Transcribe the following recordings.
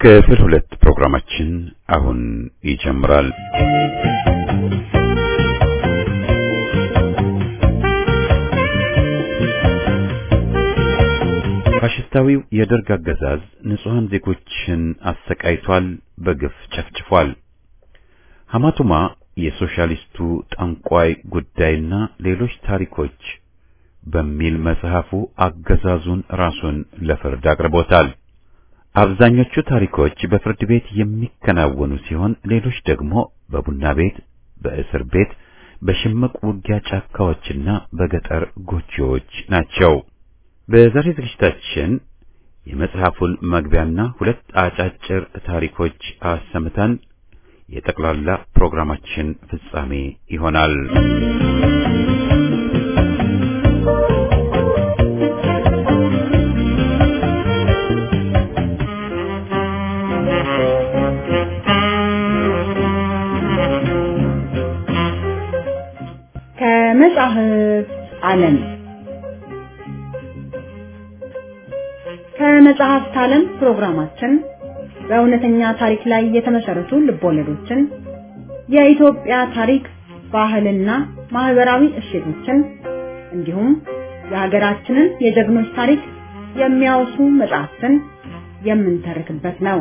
ክፍል ሁለት ፕሮግራማችን አሁን ይጀምራል። ፋሽስታዊው የደርግ አገዛዝ ንጹሐን ዜጎችን አሰቃይቷል፣ በግፍ ጨፍጭፏል። ሐማቱማ የሶሻሊስቱ ጠንቋይ ጉዳይና ሌሎች ታሪኮች በሚል መጽሐፉ አገዛዙን ራሱን ለፍርድ አቅርቦታል። አብዛኞቹ ታሪኮች በፍርድ ቤት የሚከናወኑ ሲሆን ሌሎች ደግሞ በቡና ቤት፣ በእስር ቤት፣ በሽምቅ ውጊያ ጫካዎችና በገጠር ጎጆዎች ናቸው። በዛሬ ዝግጅታችን የመጽሐፉን መግቢያና ሁለት አጫጭር ታሪኮች አሰምተን የጠቅላላ ፕሮግራማችን ፍጻሜ ይሆናል። ከመጽሐፍ ዓለም ከመጽሐፍት ዓለም ፕሮግራማችን በእውነተኛ ታሪክ ላይ የተመሰረቱ ልቦለዶችን፣ የኢትዮጵያ ታሪክ፣ ባህልና ማህበራዊ እሴቶችን እንዲሁም የሀገራችንን የጀግኖች ታሪክ የሚያወሱ መጽሐፍትን የምንተርክበት ነው።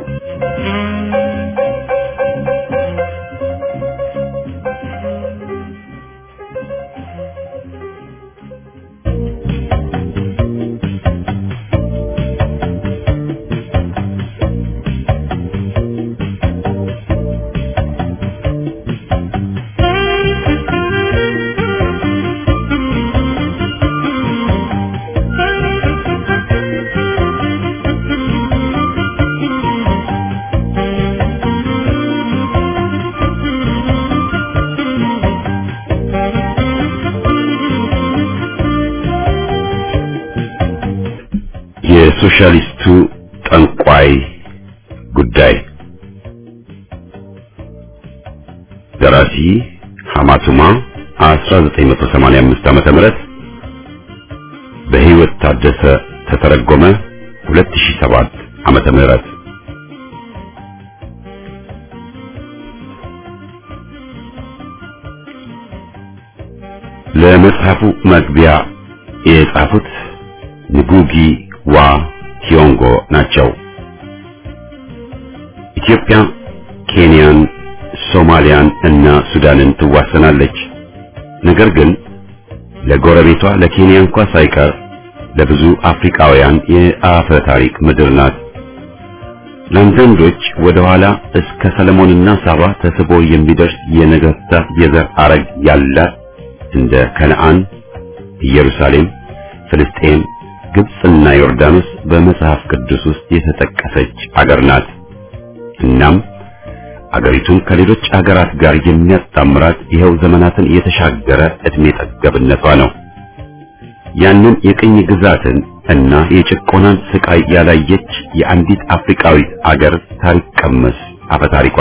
የሶሻሊስቱ ጠንቋይ ጉዳይ ደራሲ ሐማቱማ 1985 ዓመተ ምህረት በህይወት ታደሰ ተተረጎመ 2007 ዓመተ ምህረት ለመጽሐፉ መግቢያ የጻፉት ንጉጊ ዋ ቲዮንጎ ናቸው። ኢትዮጵያ ኬንያን፣ ሶማሊያን እና ሱዳንን ትዋሰናለች። ነገር ግን ለጎረቤቷ ለኬንያ እንኳ ሳይቀር ለብዙ አፍሪካውያን የአፈ ታሪክ ምድር ናት። ለአንዳንዶች ወደ ኋላ እስከ ሰለሞንና ሳባ ተስቦ የሚደርስ የነገሥታት የዘር አረግ ያላት እንደ ከነዓን፣ ኢየሩሳሌም፣ ፍልስጤም ግብጽና ዮርዳኖስ በመጽሐፍ ቅዱስ ውስጥ የተጠቀሰች አገር ናት። እናም አገሪቱን ከሌሎች አገራት ጋር የሚያጣምራት ይኸው ዘመናትን የተሻገረ ዕድሜ ጠገብነቷ ነው። ያንን የቅኝ ግዛትን እና የጭቆናን ስቃይ ያላየች የአንዲት አፍሪካዊት አገር ታሪክ ቀመስ አፈታሪኳ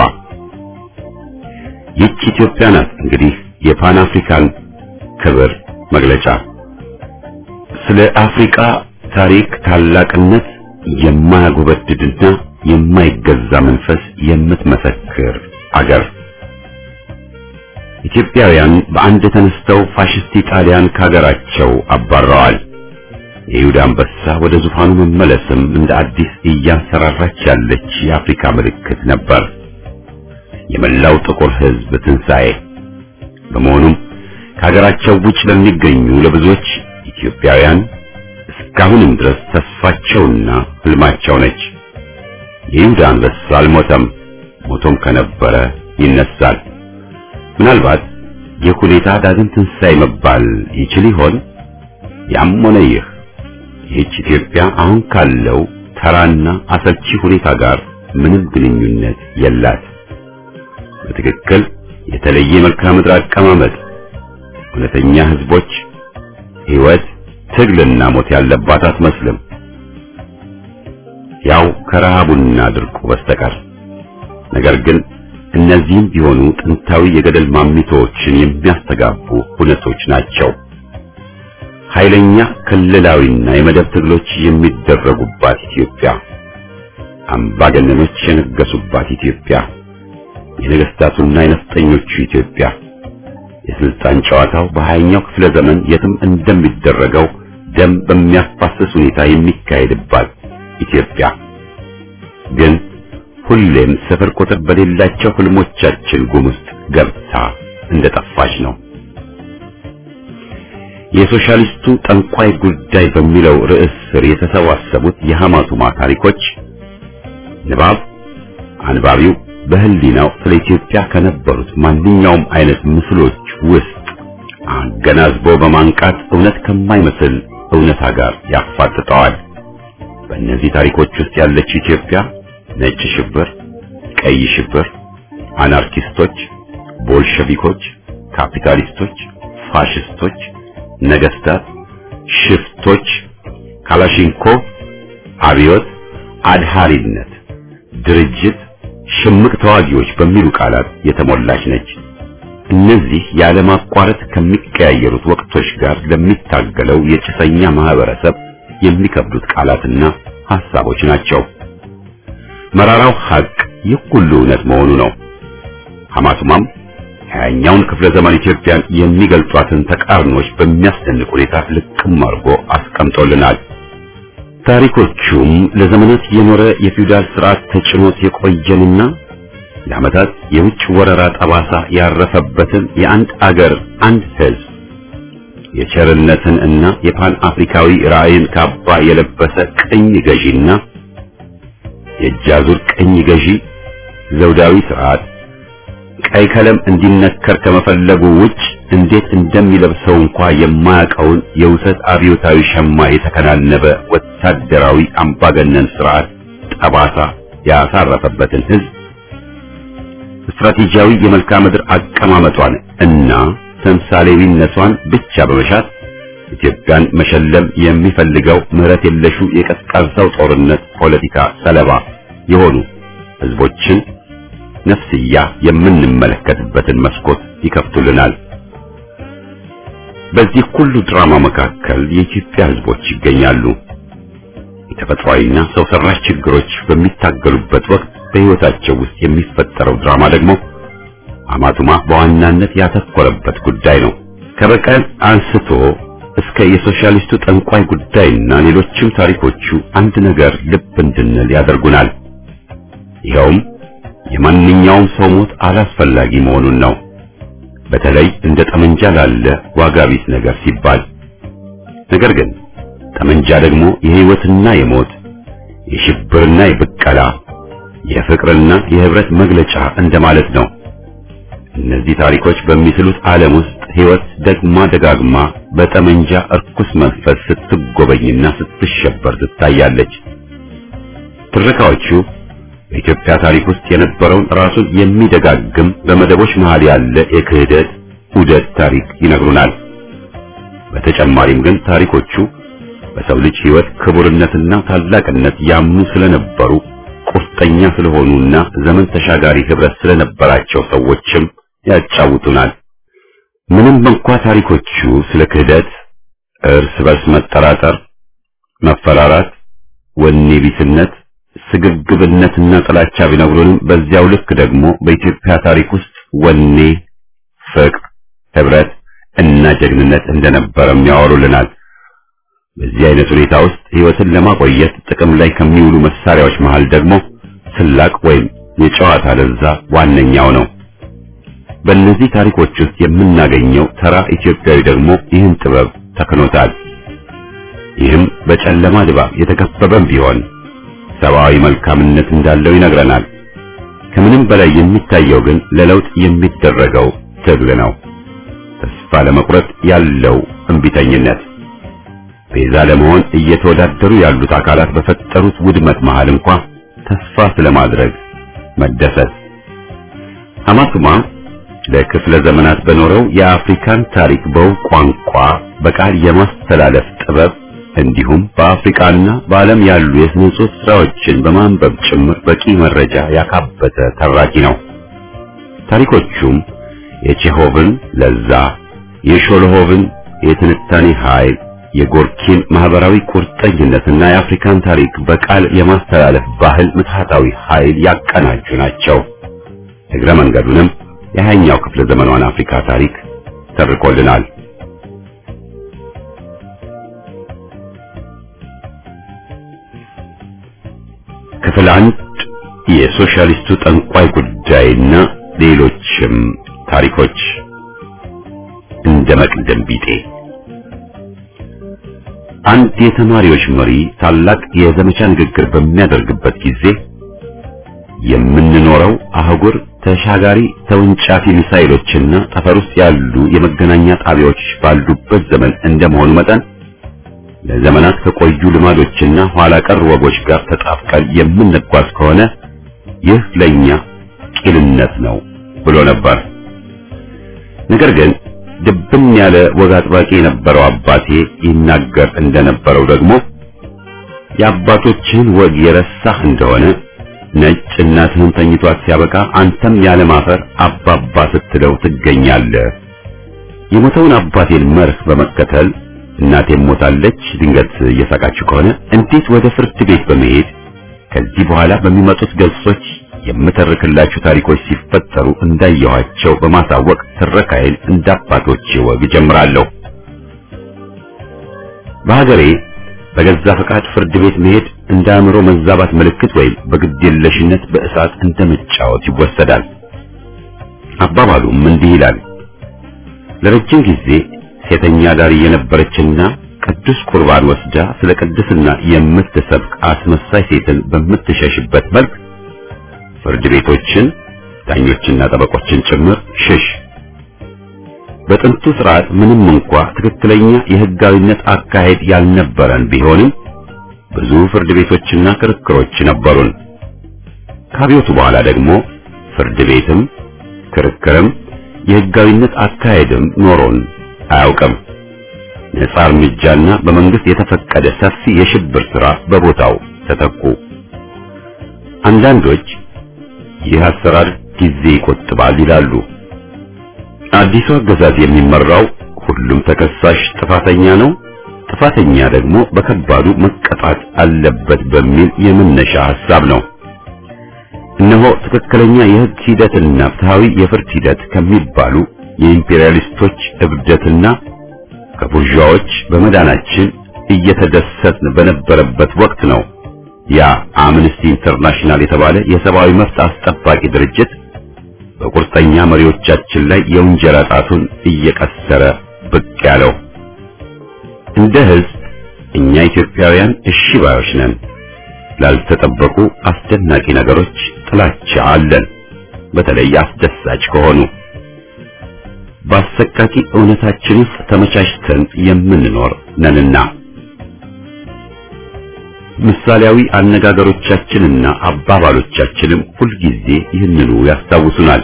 ይህች ኢትዮጵያ ናት። እንግዲህ የፓን አፍሪካን ክብር መግለጫ ስለ አፍሪካ ታሪክ ታላቅነት የማያጎበድድና የማይገዛ መንፈስ የምትመሰክር አገር። ኢትዮጵያውያን በአንድ ተነስተው ፋሽስት ኢጣሊያን ካገራቸው አባረዋል። የይሁዳ አንበሳ ወደ ዙፋኑ መመለስም እንደ አዲስ እያንሰራራች ያለች የአፍሪካ ምልክት ነበር፣ የመላው ጥቁር ሕዝብ ትንሣኤ። በመሆኑም ከሀገራቸው ውጭ ለሚገኙ ለብዙዎች ኢትዮጵያውያን እስካሁንም ድረስ ተስፋቸውና ህልማቸው ነች። የይሁዳ አንበሳ አልሞተም፣ ሞቶም ከነበረ ይነሳል። ምናልባት ይህ ሁኔታ ዳግም ትንሣኤ መባል ይችል ይሆን? ያም ሆነ ይህ ይህች ኢትዮጵያ አሁን ካለው ተራና አሰልቺ ሁኔታ ጋር ምንም ግንኙነት የላት። በትክክል የተለየ መልክዓ ምድር አቀማመጥ፣ እውነተኛ ህዝቦች፣ ህይወት፣ ትግልና ሞት ያለባት አትመስልም። ያው ከረሃቡና ድርቁ በስተቀር ነገር ግን እነዚህም ቢሆኑ ጥንታዊ የገደል ማሚቶዎችን የሚያስተጋቡ ሁነቶች ናቸው። ኃይለኛ ክልላዊና የመደብ ትግሎች የሚደረጉባት ኢትዮጵያ አምባገነኖች የነገሱባት ኢትዮጵያ፣ የነገስታቱና የነፍጠኞቹ ኢትዮጵያ፣ የስልጣን ጨዋታው በሀያኛው ክፍለ ዘመን የትም እንደሚደረገው ደም በሚያፋስስ ሁኔታ የሚካሄድባት ኢትዮጵያ ግን ሁሌም ስፍር ቁጥር በሌላቸው ህልሞቻችን ጉም ውስጥ ገብታ እንደጠፋች ነው። የሶሻሊስቱ ጠንቋይ ጉዳይ በሚለው ርዕስ ስር የተሰባሰቡት የሐማቱማ ታሪኮች ንባብ አንባቢው በህሊናው ስለ ኢትዮጵያ ከነበሩት ማንኛውም አይነት ምስሎች ውስጥ አገናዝቦ በማንቃት እውነት ከማይመስል እውነታ ጋር ያፋጥጠዋል። በእነዚህ ታሪኮች ውስጥ ያለችው ኢትዮጵያ ነጭ ሽብር፣ ቀይ ሽብር፣ አናርኪስቶች፣ ቦልሸቪኮች፣ ካፒታሊስቶች፣ ፋሽስቶች፣ ነገስታት፣ ሽፍቶች፣ ካላሽንኮቭ፣ አብዮት፣ አድሃሪነት፣ ድርጅት፣ ሽምቅ ተዋጊዎች በሚሉ ቃላት የተሞላች ነች። እነዚህ ያለማቋረጥ ከሚቀያየሩት ወቅቶች ጋር ለሚታገለው የጭሰኛ ማህበረሰብ የሚከብዱት ቃላትና ሐሳቦች ናቸው። መራራው ሐቅ ይህ ሁሉ እውነት መሆኑ ነው። ሐማቱማም ሀያኛውን ክፍለ ዘመን ኢትዮጵያን የሚገልጧትን ተቃርኖች በሚያስደንቅ ሁኔታ ልቅም አድርጎ አስቀምጦልናል። ታሪኮቹም ለዘመናት የኖረ የፊውዳል ስርዓት ተጭኖት የቆየንና ለዓመታት የውጭ ወረራ ጠባሳ ያረፈበትን የአንድ አገር አንድ ሕዝብ የቸርነትን እና የፓን አፍሪካዊ ራዕይን ካባ የለበሰ ቅኝ ገዢና የእጃዙር ቅኝ ገዢ ዘውዳዊ ስርዓት ቀይ ቀለም እንዲነከር ከመፈለጉ ውጭ እንዴት እንደሚለብሰው እንኳ የማያውቀውን የውሰት አብዮታዊ ሸማ የተከናነበ ወታደራዊ አምባገነን ስርዓት ጠባሳ ያሳረፈበትን ህዝብ ስትራቴጂያዊ የመልክዓ ምድር አቀማመጧን እና ተምሳሌዊነቷን ብቻ በመሻት ኢትዮጵያን መሸለም የሚፈልገው ምህረት የለሹ የቀዝቃዛው ጦርነት ፖለቲካ ሰለባ የሆኑ ህዝቦችን ነፍስያ የምንመለከትበትን መስኮት ይከፍቱልናል። በዚህ ሁሉ ድራማ መካከል የኢትዮጵያ ህዝቦች ይገኛሉ። የተፈጥሯዊና ሰው ሰራሽ ችግሮች በሚታገሉበት ወቅት በህይወታቸው ውስጥ የሚፈጠረው ድራማ ደግሞ ሐማቱማ በዋናነት ያተኮረበት ጉዳይ ነው። ከበቀል አንስቶ እስከ የሶሻሊስቱ ጠንቋይ ጉዳይና ሌሎችም ታሪኮቹ አንድ ነገር ልብ እንድንል ያደርጉናል። ይኸውም የማንኛውም ሰው ሞት አላስፈላጊ መሆኑን ነው። በተለይ እንደ ጠመንጃ ላለ ዋጋ ቢስ ነገር ሲባል። ነገር ግን ጠመንጃ ደግሞ የህይወትና የሞት የሽብርና የብቀላ የፍቅርና የህብረት መግለጫ እንደማለት ነው። እነዚህ ታሪኮች በሚስሉት ዓለም ውስጥ ህይወት ደግማ ደጋግማ በጠመንጃ እርኩስ መንፈስ ስትጎበኝና ስትሸበር ትታያለች። ትረካዎቹ በኢትዮጵያ ታሪክ ውስጥ የነበረውን ራሱን የሚደጋግም በመደቦች መሃል ያለ የክህደት ውደት ታሪክ ይነግሩናል። በተጨማሪም ግን ታሪኮቹ በሰው ልጅ ህይወት ክቡርነትና ታላቅነት ያምኑ ስለነበሩ ቁርጠኛ ስለሆኑና ዘመን ተሻጋሪ ህብረት ስለነበራቸው ሰዎችም ያጫውቱናል። ምንም እንኳ ታሪኮቹ ስለ ክህደት፣ እርስ በርስ መጠራጠር፣ መፈራራት፣ ወኔ ቢስነት፣ ስግብግብነትና ጥላቻ ቢነግሩንም በዚያው ልክ ደግሞ በኢትዮጵያ ታሪክ ውስጥ ወኔ፣ ፍቅር፣ ህብረት እና ጀግንነት እንደነበረም ያወሩልናል። በዚህ አይነት ሁኔታ ውስጥ ህይወትን ለማቆየት ጥቅም ላይ ከሚውሉ መሳሪያዎች መሃል ደግሞ ስላቅ ወይም የጨዋታ ለዛ ዋነኛው ነው። በእነዚህ ታሪኮች ውስጥ የምናገኘው ተራ ኢትዮጵያዊ ደግሞ ይህን ጥበብ ተክኖታል። ይህም በጨለማ ድባብ የተከበበም ቢሆን ሰብአዊ መልካምነት እንዳለው ይነግረናል። ከምንም በላይ የሚታየው ግን ለለውጥ የሚደረገው ትግል ነው። ተስፋ ለመቁረጥ ያለው እንቢተኝነት ቤዛ ለመሆን እየተወዳደሩ ያሉት አካላት በፈጠሩት ውድመት መሃል እንኳ ተስፋ ስለማድረግ መደሰት። ሐማቱማ ለክፍለ ዘመናት በኖረው የአፍሪካን ታሪክ በውብ ቋንቋ በቃል የማስተላለፍ ጥበብ እንዲሁም በአፍሪካና በዓለም ያሉ የስነ ጽሑፍ ስራዎችን በማንበብ ጭምር በቂ መረጃ ያካበተ ተራኪ ነው። ታሪኮቹም የቼሆቭን ለዛ፣ የሾልሆቭን የትንታኔ ኃይል፣ የጎርኪን ማህበራዊ ቁርጠኝነትና የአፍሪካን ታሪክ በቃል የማስተላለፍ ባህል ምትሃታዊ ኃይል ያቀናጁ ናቸው። እግረ መንገዱንም የሃያኛው ክፍለ ዘመኗን አፍሪካ ታሪክ ተርኮልናል። ክፍል አንድ የሶሻሊስቱ ጠንቋይ ጉዳይና ሌሎችም ታሪኮች እንደ መቅደም ቢጤ አንድ የተማሪዎች መሪ ታላቅ የዘመቻ ንግግር በሚያደርግበት ጊዜ የምንኖረው አህጉር ተሻጋሪ ተወንጫፊ ሚሳይሎችና ጠፈር ውስጥ ያሉ የመገናኛ ጣቢያዎች ባሉበት ዘመን እንደመሆኑ መጠን ለዘመናት ከቆዩ ልማዶችና ኋላ ቀር ወጎች ጋር ተጣብቀን የምንጓዝ ከሆነ ይህ ለኛ ቂልነት ነው ብሎ ነበር። ነገር ግን ድብን ያለ ወግ አጥባቂ የነበረው አባቴ ይናገር እንደነበረው ደግሞ የአባቶችህን ወግ የረሳህ እንደሆነ ነጭ እናትህን ተኝቷት ሲያበቃ አንተም ያለ ማፈር አባባ ስትለው ትገኛለህ። የሞተውን አባቴን መርህ በመከተል እናቴም ሞታለች ድንገት እየሳቃችሁ ከሆነ እንዴት ወደ ፍርድ ቤት በመሄድ ከዚህ በኋላ በሚመጡት ገጾች የምተርክላችሁ ታሪኮች ሲፈጠሩ እንዳየኋቸው በማሳወቅ ትረካዬን እንደ አባቶቼ ወግ ጀምራለሁ። በሀገሬ በገዛ ፈቃድ ፍርድ ቤት መሄድ እንደ አእምሮ መዛባት ምልክት ወይም በግዴለሽነት በእሳት እንደመጫወት ይወሰዳል። አባባሉም እንዲህ ይላል። ለረጅም ጊዜ ሴተኛ ዳሪ የነበረችና ቅዱስ ቁርባን ወስዳ ስለ ቅድስና የምትሰብክ አስመሳይ ሴትን በምትሸሽበት መልክ ፍርድ ቤቶችን፣ ዳኞችና ጠበቆችን ጭምር ሽሽ። በጥንቱ ስርዓት ምንም እንኳ ትክክለኛ የሕጋዊነት አካሄድ ያልነበረን ቢሆንም ብዙ ፍርድ ቤቶችና ክርክሮች ነበሩን። ከአብዮቱ በኋላ ደግሞ ፍርድ ቤትም ክርክርም የሕጋዊነት አካሄድም ኖሮን አያውቅም። ነጻ እርምጃና በመንግስት የተፈቀደ ሰፊ የሽብር ሥራ በቦታው ተተኩ። አንዳንዶች ይህ አሰራር ጊዜ ይቆጥባል ይላሉ። አዲሱ አገዛዝ የሚመራው ሁሉም ተከሳሽ ጥፋተኛ ነው፣ ጥፋተኛ ደግሞ በከባዱ መቀጣት አለበት በሚል የመነሻ ሐሳብ ነው። እነሆ ትክክለኛ የሕግ ሂደትና ፍትሃዊ የፍርድ ሂደት ከሚባሉ የኢምፔሪያሊስቶች እብደትና ከቡርዣዎች በመዳናችን እየተደሰትን በነበረበት ወቅት ነው ያ አምነስቲ ኢንተርናሽናል የተባለ የሰብአዊ መብት አስጠባቂ ድርጅት በቁርጠኛ መሪዎቻችን ላይ የውንጀላ ጣቱን እየቀሰረ ብቅ ያለው። እንደ ሕዝብ እኛ ኢትዮጵያውያን እሺ ባዮች ነን። ላልተጠበቁ አስደናቂ ነገሮች ጥላቻ አለን፣ በተለይ አስደሳች ከሆኑ በአሰቃቂ እውነታችን ውስጥ ተመቻችተን የምንኖር ነንና ምሳሌያዊ አነጋገሮቻችንና አባባሎቻችንም ሁልጊዜ ይህንኑ ያስታውሱናል።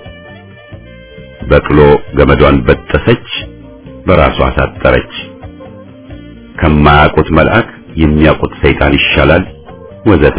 በቅሎ ገመዷን በጠሰች፣ በራሷ ታጠረች፣ ከማያውቁት መልአክ የሚያውቁት ሰይጣን ይሻላል ወዘተ።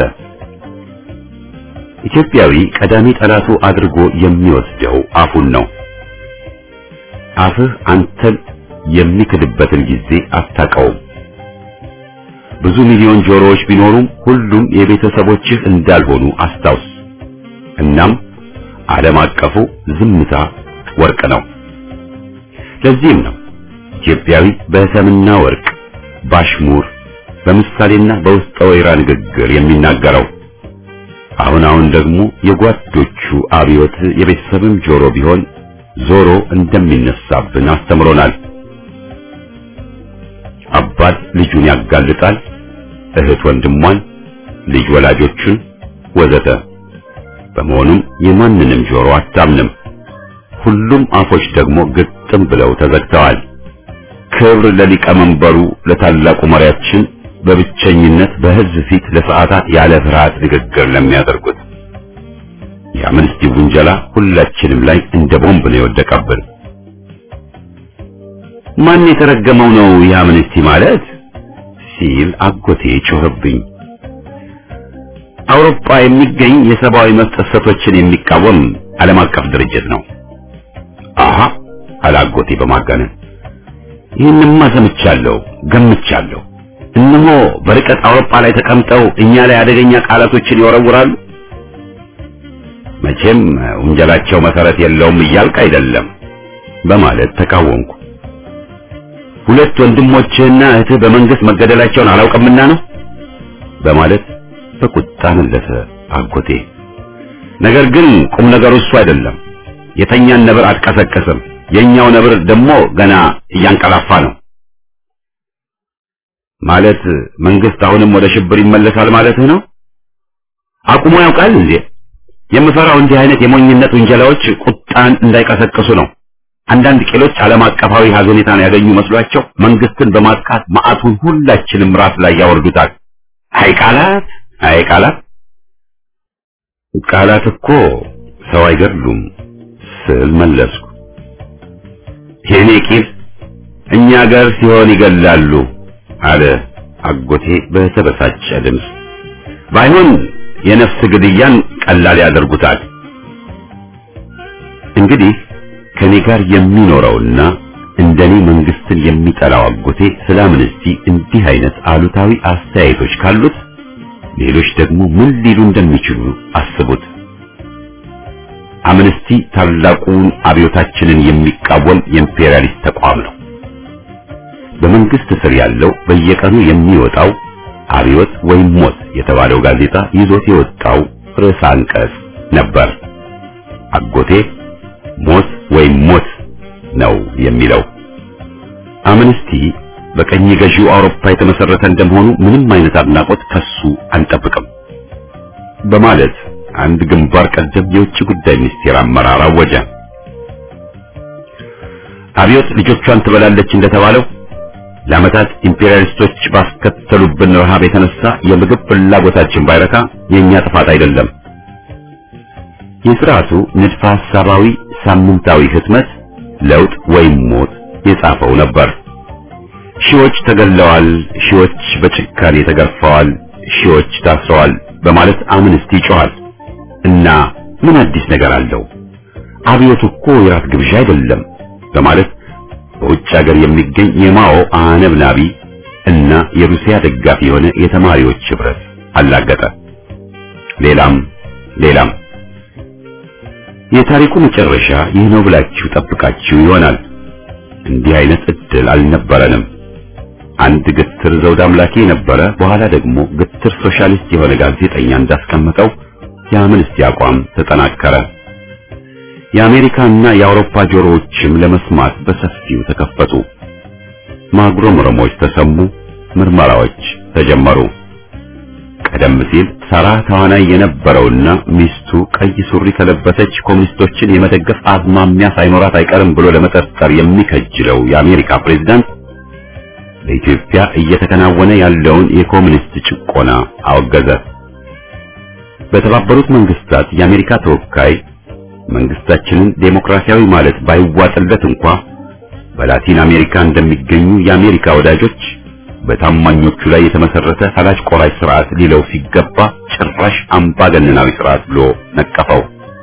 ኢትዮጵያዊ ቀዳሚ ጠላቱ አድርጎ የሚወስደው አፉን ነው። አፍህ አንተን የሚክድበትን ጊዜ አታውቀውም። ብዙ ሚሊዮን ጆሮዎች ቢኖሩም ሁሉም የቤተሰቦችህ እንዳልሆኑ አስታውስ። እናም ዓለም አቀፉ ዝምታ ወርቅ ነው። ለዚህም ነው ኢትዮጵያዊ በሰምና ወርቅ ባሽሙር በምሳሌና በውስጠ ወይራ ንግግር የሚናገረው። አሁን አሁን ደግሞ የጓዶቹ አብዮት የቤተሰብም ጆሮ ቢሆን ዞሮ እንደሚነሳብን አስተምሮናል። አባት ልጁን ያጋልጣል፣ እህት ወንድሟን፣ ልጅ ወላጆቹን ወዘተ። በመሆኑም የማንንም ጆሮ አታምንም። ሁሉም አፎች ደግሞ ግጥም ብለው ተዘግተዋል። ክብር ለሊቀመንበሩ ለታላቁ መሪያችን በብቸኝነት በሕዝብ ፊት ለሰዓታት ያለ ፍርሃት ንግግር ለሚያደርጉት የአምነስቲ ውንጀላ ሁላችንም ላይ እንደ ቦምብ ነው የወደቀብን። ማን የተረገመው ነው የአምነስቲ ማለት ሲል አጎቴ ጮኸብኝ። አውሮፓ የሚገኝ የሰብአዊ መብት ጥሰቶችን የሚቃወም ዓለም አቀፍ ድርጅት ነው። አሃ አለ አጎቴ በማጋነን ይህንማ ሰምቻለሁ፣ ገምቻለሁ። እነሆ በርቀት አውሮፓ ላይ ተቀምጠው እኛ ላይ አደገኛ ቃላቶችን ይወረውራሉ። መቼም ውንጀላቸው መሰረት የለውም እያልክ አይደለም በማለት ተቃወምኩ። ሁለት ወንድሞችህና እህትህ በመንግስት መገደላቸውን አላውቅምና ነው በማለት በቁጣ መለሰ አጎቴ። ነገር ግን ቁም ነገሩ እሱ አይደለም። የተኛን ነብር አትቀሰቅስም። የኛው ነብር ደግሞ ገና እያንቀላፋ ነው። ማለት መንግስት አሁንም ወደ ሽብር ይመለሳል ማለትህ ነው? አቁሞ ያውቃል እንዴ? የምፈራው እንዲህ አይነት የሞኝነት ውንጀላዎች ቁጣን እንዳይቀሰቅሱ ነው። አንዳንድ ቄሎች ዓለም አቀፋዊ ሀዘኔታን ያገኙ መስሏቸው መንግስትን በማጥቃት መዓቱን ሁላችንም ራስ ላይ ያወርዱታል። አይ ቃላት፣ አይ ቃላት፣ ቃላት እኮ ሰው አይገድሉም ስል መለስኩ። የኔ ቂል እኛ ጋር ሲሆን ይገላሉ አለ አጎቴ በተበሳጨ ድምፅ። ባይሆን የነፍስ ግድያን ቀላል ያደርጉታል። እንግዲህ ከኔ ጋር የሚኖረውና እንደኔ መንግስትን የሚጠላው አጎቴ ስለ አምነስቲ እንዲህ አይነት አሉታዊ አስተያየቶች ካሉት ሌሎች ደግሞ ምን ሊሉ እንደሚችሉ አስቡት። አምነስቲ ታላቁን አብዮታችንን የሚቃወም የኢምፔሪያሊስት ተቋም ነው። በመንግስት ስር ያለው በየቀኑ የሚወጣው አብዮት ወይም ሞት የተባለው ጋዜጣ ይዞት የወጣው ርዕሰ አንቀጽ ነበር። አጎቴ ሞት ወይም ሞት ነው የሚለው። አምነስቲ በቀኝ ገዢው አውሮፓ የተመሰረተ እንደመሆኑ ምንም አይነት አድናቆት ከሱ አንጠብቅም በማለት አንድ ግንባር ቀደም የውጭ ጉዳይ ሚኒስቴር አመራር አወጀ። አብዮት ልጆቿን ትበላለች እንደተባለው ለዓመታት ኢምፔሪያሊስቶች ባስከተሉብን ረሃብ የተነሳ የምግብ ፍላጎታችን ባይረካ የኛ ጥፋት አይደለም። የስርዓቱ ንድፈ ሐሳባዊ ሳምንታዊ ህትመት ለውጥ ወይም ሞት የጻፈው ነበር። ሺዎች ተገለዋል፣ ሺዎች በጭካኔ ተገርፈዋል፣ ሺዎች ታስረዋል በማለት አምነስቲ ይጮኻል። እና ምን አዲስ ነገር አለው? አብዮቱ እኮ የራት ግብዣ አይደለም በማለት በውጭ ሀገር የሚገኝ የማኦ አነብናቢ እና የሩሲያ ደጋፊ የሆነ የተማሪዎች ህብረት አላገጠ። ሌላም ሌላም። የታሪኩ መጨረሻ ይህ ነው ብላችሁ ጠብቃችሁ ይሆናል። እንዲህ አይነት እድል አልነበረንም። አንድ ግትር ዘውድ አምላኪ የነበረ በኋላ ደግሞ ግትር ሶሻሊስት የሆነ ጋዜጠኛ እንዳስቀመጠው የአምነስቲ አቋም ተጠናከረ። የአሜሪካና የአውሮፓ ጆሮዎችም ለመስማት በሰፊው ተከፈቱ። ማጉረምረሞች ተሰሙ፣ ምርመራዎች ተጀመሩ። ቀደም ሲል ሳራ ተዋናይ የነበረውና ሚስቱ ቀይ ሱሪ ከለበሰች ኮሙኒስቶችን የመደገፍ አዝማሚያ ሳይኖራት አይቀርም ብሎ ለመጠርጠር የሚከጅለው የአሜሪካ ፕሬዝዳንት በኢትዮጵያ እየተከናወነ ያለውን የኮሙኒስት ጭቆና አወገዘ። በተባበሩት መንግስታት የአሜሪካ ተወካይ መንግስታችንን ዴሞክራሲያዊ ማለት ባይዋጥለት እንኳ በላቲን አሜሪካ እንደሚገኙ የአሜሪካ ወዳጆች በታማኞቹ ላይ የተመሰረተ ፈላጭ ቆራጭ ስርዓት ሊለው ሲገባ ጭራሽ አምባገነናዊ ስርዓት ብሎ ነቀፈው።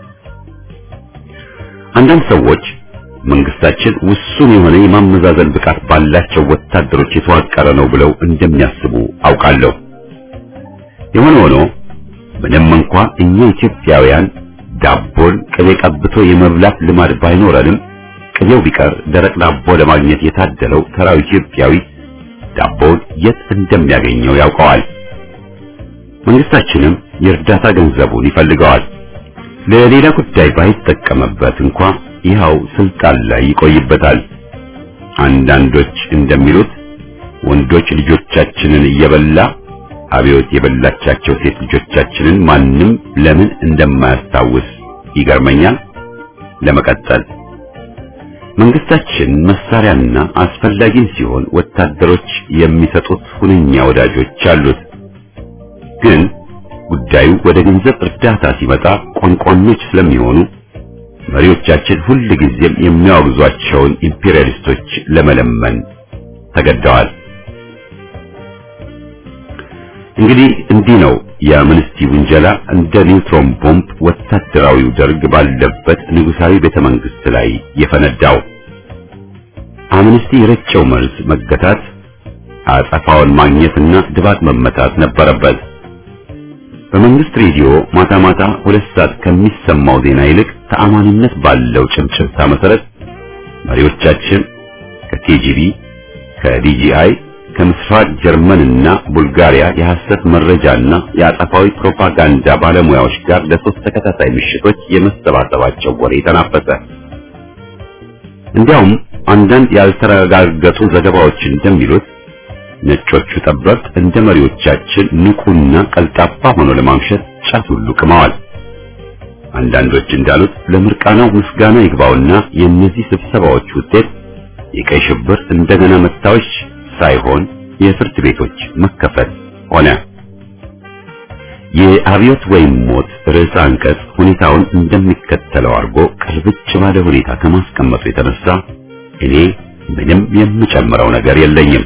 አንዳንድ ሰዎች መንግስታችን ውሱን የሆነ የማመዛዘን ብቃት ባላቸው ወታደሮች የተዋቀረ ነው ብለው እንደሚያስቡ አውቃለሁ። የሆነ ሆኖ ምንም እንኳ እኛ ኢትዮጵያውያን ዳቦን ቅቤ ቀብቶ የመብላት ልማድ ባይኖረንም ቅቤው ቢቀር ደረቅ ዳቦ ለማግኘት የታደለው ተራው ኢትዮጵያዊ ዳቦውን የት እንደሚያገኘው ያውቀዋል። መንግስታችንም የእርዳታ ገንዘቡን ይፈልገዋል። ለሌላ ጉዳይ ባይጠቀምበት እንኳ ይኸው ስልጣን ላይ ይቆይበታል። አንዳንዶች እንደሚሉት ወንዶች ልጆቻችንን እየበላ አብዮት የበላቻቸው ሴት ልጆቻችንን ማንም ለምን እንደማያስታውስ ይገርመኛል። ለመቀጠል መንግስታችን መሳሪያና አስፈላጊም ሲሆን ወታደሮች የሚሰጡት ሁነኛ ወዳጆች አሉት። ግን ጉዳዩ ወደ ገንዘብ እርዳታ ሲመጣ ቆንቆኖች ስለሚሆኑ መሪዎቻችን ሁል ጊዜም የሚያወግዟቸውን ኢምፔሪያሊስቶች ለመለመን ተገደዋል። እንግዲህ እንዲህ ነው የአምነስቲ ውንጀላ እንደ ኒውትሮን ቦምብ ወታደራዊው ደርግ ባለበት ንጉሳዊ ቤተ መንግስት ላይ የፈነዳው። አምነስቲ የረጨው መልስ መገታት፣ አጸፋውን ማግኘትና ድባቅ መመታት ነበረበት። በመንግስት ሬዲዮ ማታ ማታ ሁለት ሰዓት ከሚሰማው ዜና ይልቅ ተአማኒነት ባለው ጭምጭምታ መሰረት መሪዎቻችን ከኬጂቢ፣ ከዲጂአይ፣ ከምስራቅ ጀርመንና ቡልጋሪያ የሐሰት መረጃና የአጸፋዊ ፕሮፓጋንዳ ባለሙያዎች ጋር ለሶስት ተከታታይ ምሽቶች የመሰባሰባቸው ወሬ ተናፈሰ። እንዲያውም አንዳንድ ያልተረጋገጡ ዘገባዎች እንደሚሉት ነጮቹ ጠበብት እንደ መሪዎቻችን ንቁና ቀልጣፋ ሆኖ ለማምሸት ጫት ሁሉ ቅመዋል። አንዳንዶች እንዳሉት ለምርቃናው ምስጋና ይግባውና የእነዚህ ስብሰባዎች ውጤት የቀይ ሽብር እንደገና መታወሽ ሳይሆን የፍርድ ቤቶች መከፈት ሆነ። የአብዮት ወይም ሞት ርዕሰ አንቀጽ ሁኔታውን እንደሚከተለው አድርጎ ቅልብጭ ባለ ሁኔታ ከማስቀመጡ የተነሳ እኔ ምንም የምጨምረው ነገር የለኝም።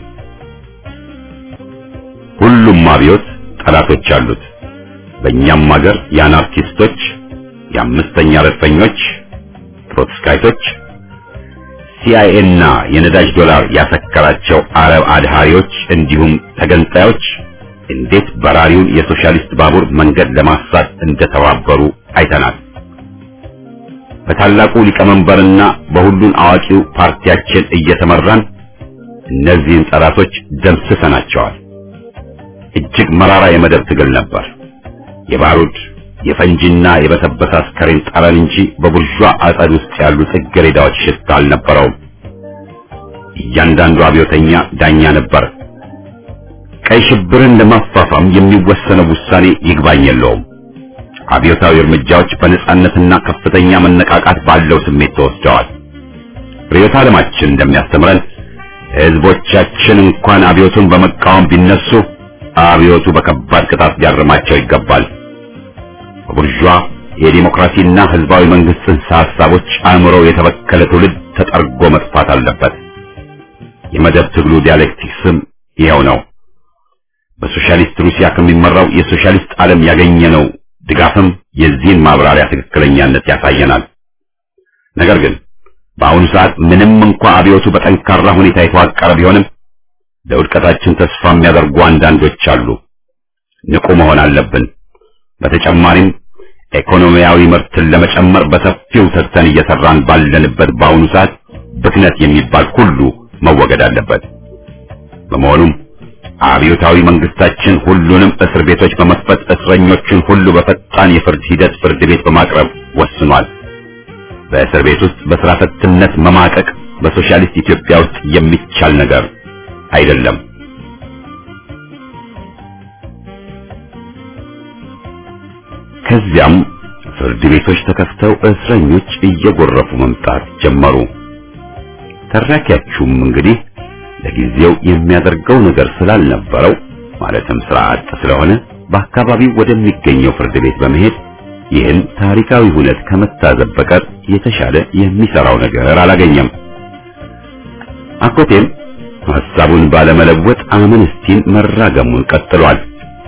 ሁሉም አብዮት ጠላቶች አሉት። በእኛም ሀገር የአናርኪስቶች፣ የአምስተኛ ረድፈኞች፣ ትሮትስካይቶች፣ ሲአይኤ እና የነዳጅ ዶላር ያሰከራቸው አረብ አድሃሪዎች እንዲሁም ተገንጣዮች እንዴት በራሪውን የሶሻሊስት ባቡር መንገድ ለማሳት እንደተባበሩ አይተናል። በታላቁ ሊቀመንበርና በሁሉን አዋቂው ፓርቲያችን እየተመራን እነዚህን ጠላቶች ደምስሰናቸዋል። እጅግ መራራ የመደብ ትግል ነበር። የባሩድ የፈንጂና የበሰበሰ አስከሬን ጠረን እንጂ በቡርዣ አጸድ ውስጥ ያሉ ጽጌረዳዎች ሽታ አልነበረውም። እያንዳንዱ አብዮተኛ ዳኛ ነበር። ቀይ ሽብርን ለማፋፋም የሚወሰነው ውሳኔ ይግባኝ የለውም። አብዮታዊ እርምጃዎች በነጻነትና ከፍተኛ መነቃቃት ባለው ስሜት ተወስደዋል። ርዕዮተ ዓለማችን እንደሚያስተምረን ሕዝቦቻችን እንኳን አብዮቱን በመቃወም ቢነሱ አብዮቱ በከባድ ቅጣት ሊያርማቸው ይገባል። በቡርዣ የዲሞክራሲና ህዝባዊ መንግስት ጽንሰ ሐሳቦች አእምሮ የተበከለ ትውልድ ተጠርጎ መጥፋት አለበት። የመደብ ትግሉ ዲያሌክቲክስም ይኸው ነው። በሶሻሊስት ሩሲያ ከሚመራው የሶሻሊስት ዓለም ያገኘነው ድጋፍም የዚህን ማብራሪያ ትክክለኛነት ያሳየናል። ነገር ግን በአሁኑ ሰዓት ምንም እንኳ አብዮቱ በጠንካራ ሁኔታ የተዋቀረ ቢሆንም ለውድቀታችን ተስፋ የሚያደርጉ አንዳንዶች አሉ። ንቁ መሆን አለብን። በተጨማሪም ኢኮኖሚያዊ ምርትን ለመጨመር በሰፊው ተግተን እየሰራን ባለንበት በአሁኑ ሰዓት ብክነት የሚባል ሁሉ መወገድ አለበት። በመሆኑም አብዮታዊ መንግስታችን ሁሉንም እስር ቤቶች በመክፈት እስረኞችን ሁሉ በፈጣን የፍርድ ሂደት ፍርድ ቤት በማቅረብ ወስኗል። በእስር ቤት ውስጥ በስራ ፈትነት መማቀቅ በሶሻሊስት ኢትዮጵያ ውስጥ የሚቻል ነገር አይደለም። ከዚያም ፍርድ ቤቶች ተከፍተው እስረኞች እየጎረፉ መምጣት ጀመሩ። ተራኪያችሁም እንግዲህ ለጊዜው የሚያደርገው ነገር ስላልነበረው ማለትም ስራ አጥ ስለሆነ በአካባቢው ወደሚገኘው ፍርድ ቤት በመሄድ ይህን ታሪካዊ ሁነት ከመታዘብ በቀር የተሻለ የሚሰራው ነገር አላገኘም። አኮቴም ሐሳቡን ባለመለወጥ አምነስቲን መራገሙን ቀጥሏል።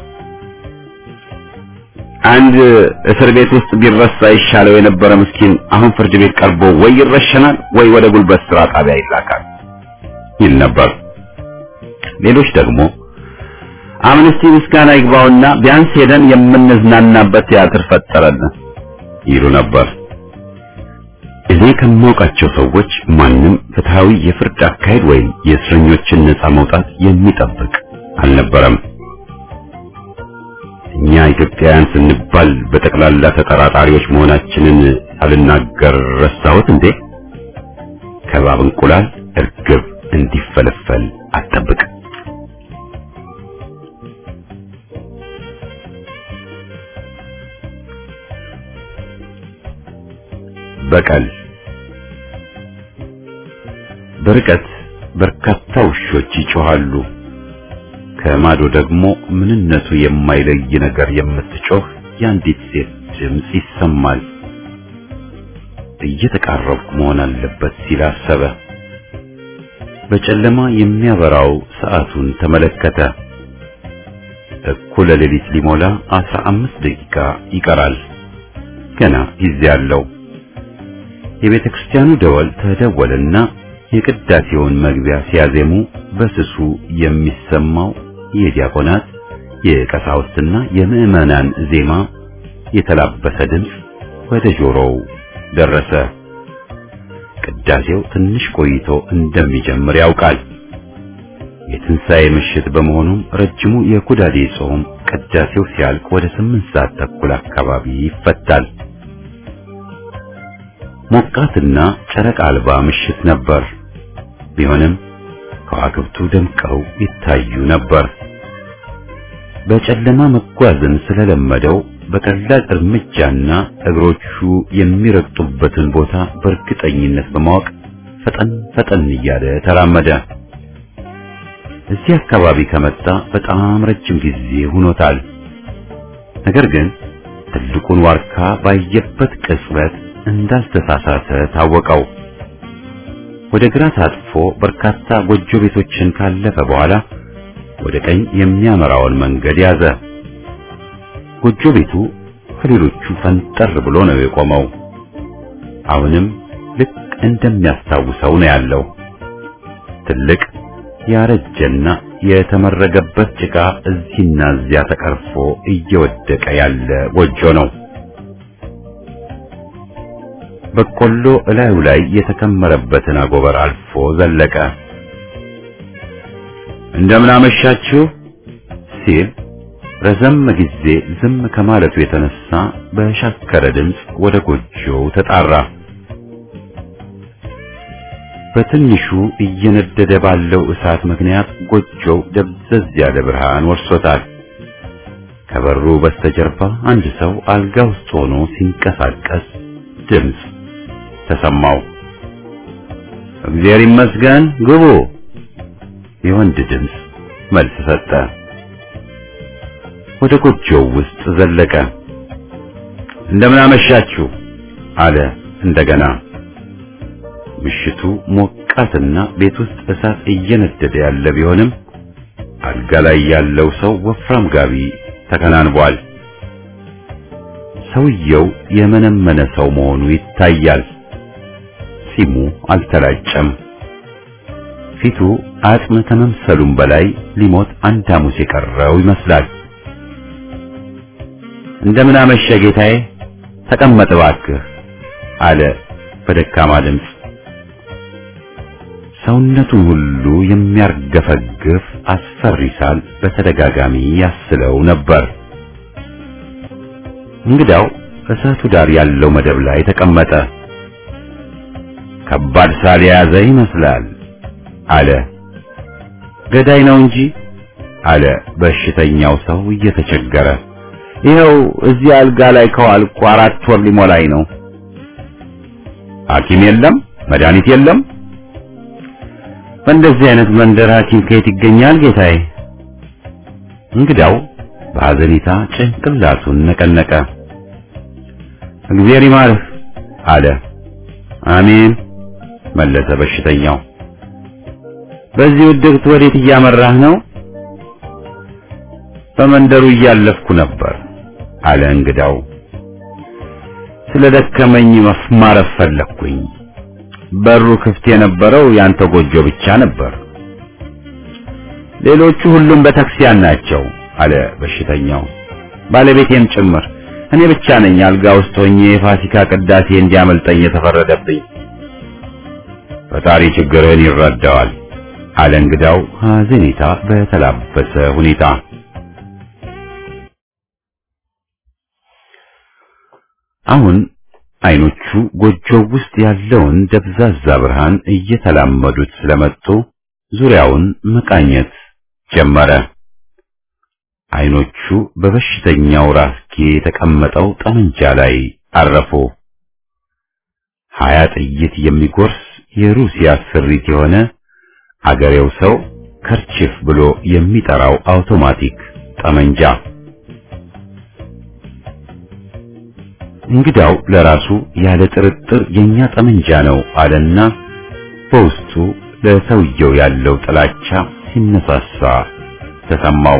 አንድ እስር ቤት ውስጥ ቢረሳ ይሻለው የነበረ ምስኪን አሁን ፍርድ ቤት ቀርቦ ወይ ይረሸናል ወይ ወደ ጉልበት ስራ ጣቢያ ይላካል ይል ነበር። ሌሎች ደግሞ አምነስቲ ምስጋና ይግባውና ቢያንስ ሄደን የምንዝናናበት ቲያትር ፈጠረልን ይሉ ነበር። እኔ ከማውቃቸው ሰዎች ማንም ፍትሃዊ የፍርድ አካሄድ ወይም የእስረኞችን ነጻ መውጣት የሚጠብቅ አልነበረም። እኛ ኢትዮጵያውያን ስንባል በጠቅላላ ተጠራጣሪዎች መሆናችንን ሳልናገር ረሳሁት እንዴ? ከባብ እንቁላል እርግብ እንዲፈለፈል አጠብቅ። በቀል በርቀት በርካታ ውሾች ይጮሃሉ። ከማዶ ደግሞ ምንነቱ የማይለይ ነገር የምትጮህ የአንዲት ሴት ድምፅ ይሰማል። እየተቃረብኩ መሆን አለበት ሲል አሰበ። በጨለማ የሚያበራው ሰዓቱን ተመለከተ። እኩለ ሌሊት ሊሞላ አስራ አምስት ደቂቃ ይቀራል። ገና ጊዜ አለው። የቤተ ክርስቲያኑ ደወል ተደወለና የቅዳሴውን መግቢያ ሲያዜሙ በስሱ የሚሰማው የዲያቆናት የቀሳውስትና የምዕመናን ዜማ የተላበሰ ድምፅ ወደ ጆሮው ደረሰ። ቅዳሴው ትንሽ ቆይቶ እንደሚጀምር ያውቃል። የትንሣኤ ምሽት በመሆኑም ረጅሙ የኩዳዴ ጾም ቅዳሴው ሲያልቅ ወደ ስምንት ሰዓት ተኩል አካባቢ ይፈታል። ሞቃትና ጨረቃ አልባ ምሽት ነበር። ቢሆንም ከዋክብቱ ደምቀው ይታዩ ነበር። በጨለማ መጓዝን ስለለመደው በቀላል እርምጃና እግሮቹ የሚረግጡበትን ቦታ በእርግጠኝነት በማወቅ ፈጠን ፈጠን እያለ ተራመደ። እዚህ አካባቢ ከመጣ በጣም ረጅም ጊዜ ሆኖታል። ነገር ግን ትልቁን ዋርካ ባየበት ቅጽበት እንዳልተሳሳተ ታወቀው። ወደ ግራ ታጥፎ በርካታ ጎጆ ቤቶችን ካለፈ በኋላ ወደ ቀኝ የሚያመራውን መንገድ ያዘ። ጎጆ ቤቱ ከሌሎቹ ፈንጠር ብሎ ነው የቆመው። አሁንም ልክ እንደሚያስታውሰው ነው ያለው። ትልቅ ያረጀና የተመረገበት ጭቃ እዚህና እዚያ ተቀርፎ እየወደቀ ያለ ጎጆ ነው። በቆሎ እላዩ ላይ የተከመረበትን አጎበር አልፎ ዘለቀ። እንደምን አመሻችሁ ሲል ረዘም ጊዜ ዝም ከማለቱ የተነሳ በሻከረ ድምፅ ወደ ጎጆው ተጣራ። በትንሹ እየነደደ ባለው እሳት ምክንያት ጎጆው ደብዘዝ ያለ ብርሃን ወርሶታል። ከበሩ በስተጀርባ አንድ ሰው አልጋ ውስጥ ሆኖ ሲንቀሳቀስ ድምፅ ተሰማው። እግዚአብሔር ይመስገን ግቡ፣ የወንድ ድምፅ መልስ ሰጠ። ወደ ጎጆው ውስጥ ዘለቀ። እንደምን አመሻችሁ አለ እንደገና። ምሽቱ ሞቃትና ቤት ውስጥ እሳት እየነደደ ያለ ቢሆንም አልጋ ላይ ያለው ሰው ወፍራም ጋቢ ተከናንቧል። ሰውየው የመነመነ ሰው መሆኑ ይታያል። ጺሙ አልተላጨም። ፊቱ አጽም ከመምሰሉም በላይ ሊሞት አንድ ሐሙስ የቀረው ይመስላል። እንደምን አመሸ ጌታዬ፣ ተቀመጥ እባክህ አለ በደካማ ድምፅ። ሰውነቱን ሁሉ የሚያርገፈግፍ አስፈሪ ሳል በተደጋጋሚ ያስለው ነበር። እንግዳው እሳቱ ዳር ያለው መደብ ላይ ተቀመጠ። ከባድ ሳል የያዘ ይመስላል አለ። ገዳይ ነው እንጂ አለ በሽተኛው ሰው እየተቸገረ። ይኸው እዚህ አልጋ ላይ ከዋልኩ አራት ወር ሊሞላኝ ነው። ሐኪም የለም፣ መድኃኒት የለም። በእንደዚህ አይነት መንደር ሐኪም ከየት ይገኛል ጌታዬ? እንግዳው በሐዘኔታ ጭንቅላቱን ነቀነቀ። እግዚአብሔር ይማርህ አለ። አሜን መለሰ በሽተኛው። በዚህ ውድቅት ወዴት እያመራህ ነው? በመንደሩ እያለፍኩ ነበር አለ እንግዳው። ስለ ደከመኝ ማረፍ ፈለግኩኝ። በሩ ክፍት የነበረው ያንተ ጎጆ ብቻ ነበር። ሌሎቹ ሁሉም በታክሲያን ናቸው አለ በሽተኛው። ባለቤቴም ጭምር። እኔ ብቻ ነኝ አልጋ ውስጥ ሆኜ የፋሲካ ቅዳሴ እንዲያመልጠኝ የተፈረደብኝ። ፈጣሪ ችግርህን ይረዳዋል አለ እንግዳው ሐዘኔታ በተላበሰ ሁኔታ። አሁን አይኖቹ ጎጆው ውስጥ ያለውን ደብዛዛ ብርሃን እየተላመዱት ስለመጡ ዙሪያውን መቃኘት ጀመረ። አይኖቹ በበሽተኛው ራስጌ የተቀመጠው ጠመንጃ ላይ አረፉ። ሀያ ጥይት የሚጎርስ የሩሲያ ስሪት የሆነ አገሬው ሰው ከርችፍ ብሎ የሚጠራው አውቶማቲክ ጠመንጃ። እንግዳው ለራሱ ያለ ጥርጥር የኛ ጠመንጃ ነው አለና በውስጡ ለሰውየው ያለው ጥላቻ ሲነሳሳ ተሰማው።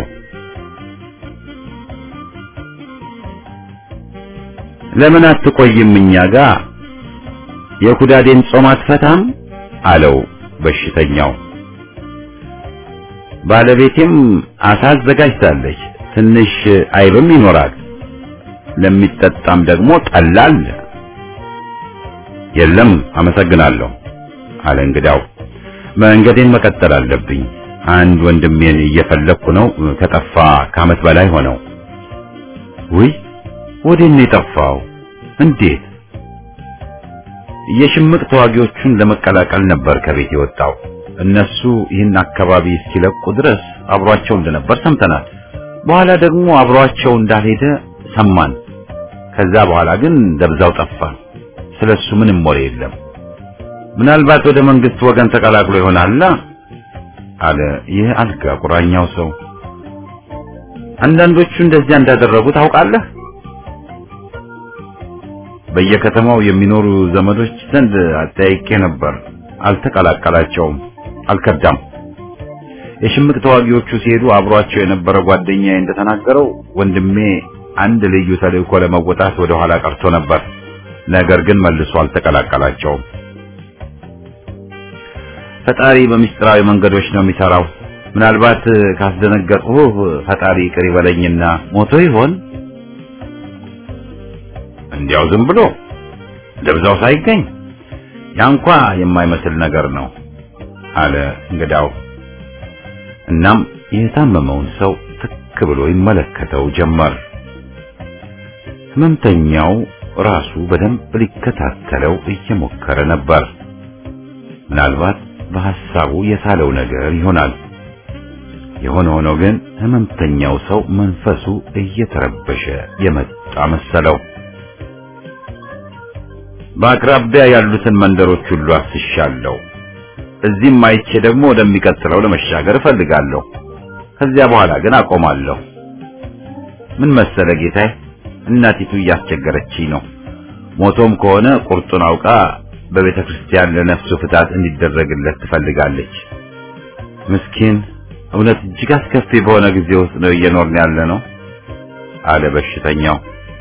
ለምን አትቆይም እኛ ጋር የኩዳዴን ጾም አትፈታም? አለው በሽተኛው። ባለቤቴም አሳ አዘጋጅታለች። ትንሽ አይብም ይኖራል። ለሚጠጣም ደግሞ ጠላ አለ። የለም አመሰግናለሁ አለ እንግዳው። መንገዴን መቀጠል አለብኝ። አንድ ወንድሜን እየፈለኩ ነው። ከጠፋ ከዓመት በላይ ሆነው። ውይ ወዴት ነው የጠፋው? እንዴት? የሽምቅ ተዋጊዎቹን ለመቀላቀል ነበር ከቤት የወጣው። እነሱ ይህን አካባቢ እስኪለቁ ድረስ አብሯቸው እንደነበር ሰምተናል። በኋላ ደግሞ አብሯቸው እንዳልሄደ ሰማን። ከዛ በኋላ ግን ደብዛው ጠፋ። ስለሱ ምንም ወሬ የለም። ምናልባት ወደ መንግስት ወገን ተቀላቅሎ ይሆናላ አለ ይህ አልጋ ቁራኛው ሰው። አንዳንዶቹ እንደዚያ እንዳደረጉ ታውቃለህ? በየከተማው የሚኖሩ ዘመዶች ዘንድ አጠያይቄ ነበር። አልተቀላቀላቸውም፣ አልከዳም። የሽምቅ ተዋጊዎቹ ሲሄዱ አብሯቸው የነበረ ጓደኛዬ እንደተናገረው ወንድሜ አንድ ልዩ ተልእኮ ለመወጣት ወደ ኋላ ቀርቶ ነበር። ነገር ግን መልሶ አልተቀላቀላቸውም። ፈጣሪ በምስጢራዊ መንገዶች ነው የሚሰራው። ምናልባት ካስደነገጥሁህ ፈጣሪ ይቅር ይበለኝና ሞቶ ይሆን? እንዲያው ዝም ብሎ ደብዛው ሳይገኝ ያንኳ የማይመስል ነገር ነው አለ እንግዳው። እናም የታመመውን ሰው ትክ ብሎ ይመለከተው ጀመር። ህመምተኛው ራሱ በደንብ ሊከታተለው እየሞከረ ነበር። ምናልባት በሐሳቡ የሳለው ነገር ይሆናል። የሆነ ሆኖ ግን ህመምተኛው ሰው መንፈሱ እየተረበሸ የመጣ መሰለው። በአቅራቢያ ያሉትን መንደሮች ሁሉ አስሻለሁ። እዚህም አይቼ ደግሞ ወደሚቀጥለው ለመሻገር እፈልጋለሁ። ከዚያ በኋላ ግን አቆማለሁ። ምን መሰለ ጌታዬ፣ እናቲቱ እያስቸገረችኝ ነው። ሞቶም ከሆነ ቁርጡን አውቃ በቤተ ክርስቲያን ለነፍሱ ፍታት እንዲደረግለት ትፈልጋለች። ምስኪን፣ እውነት እጅግ አስከፊ በሆነ ጊዜ ውስጥ ነው እየኖርን ያለ ነው አለ በሽተኛው።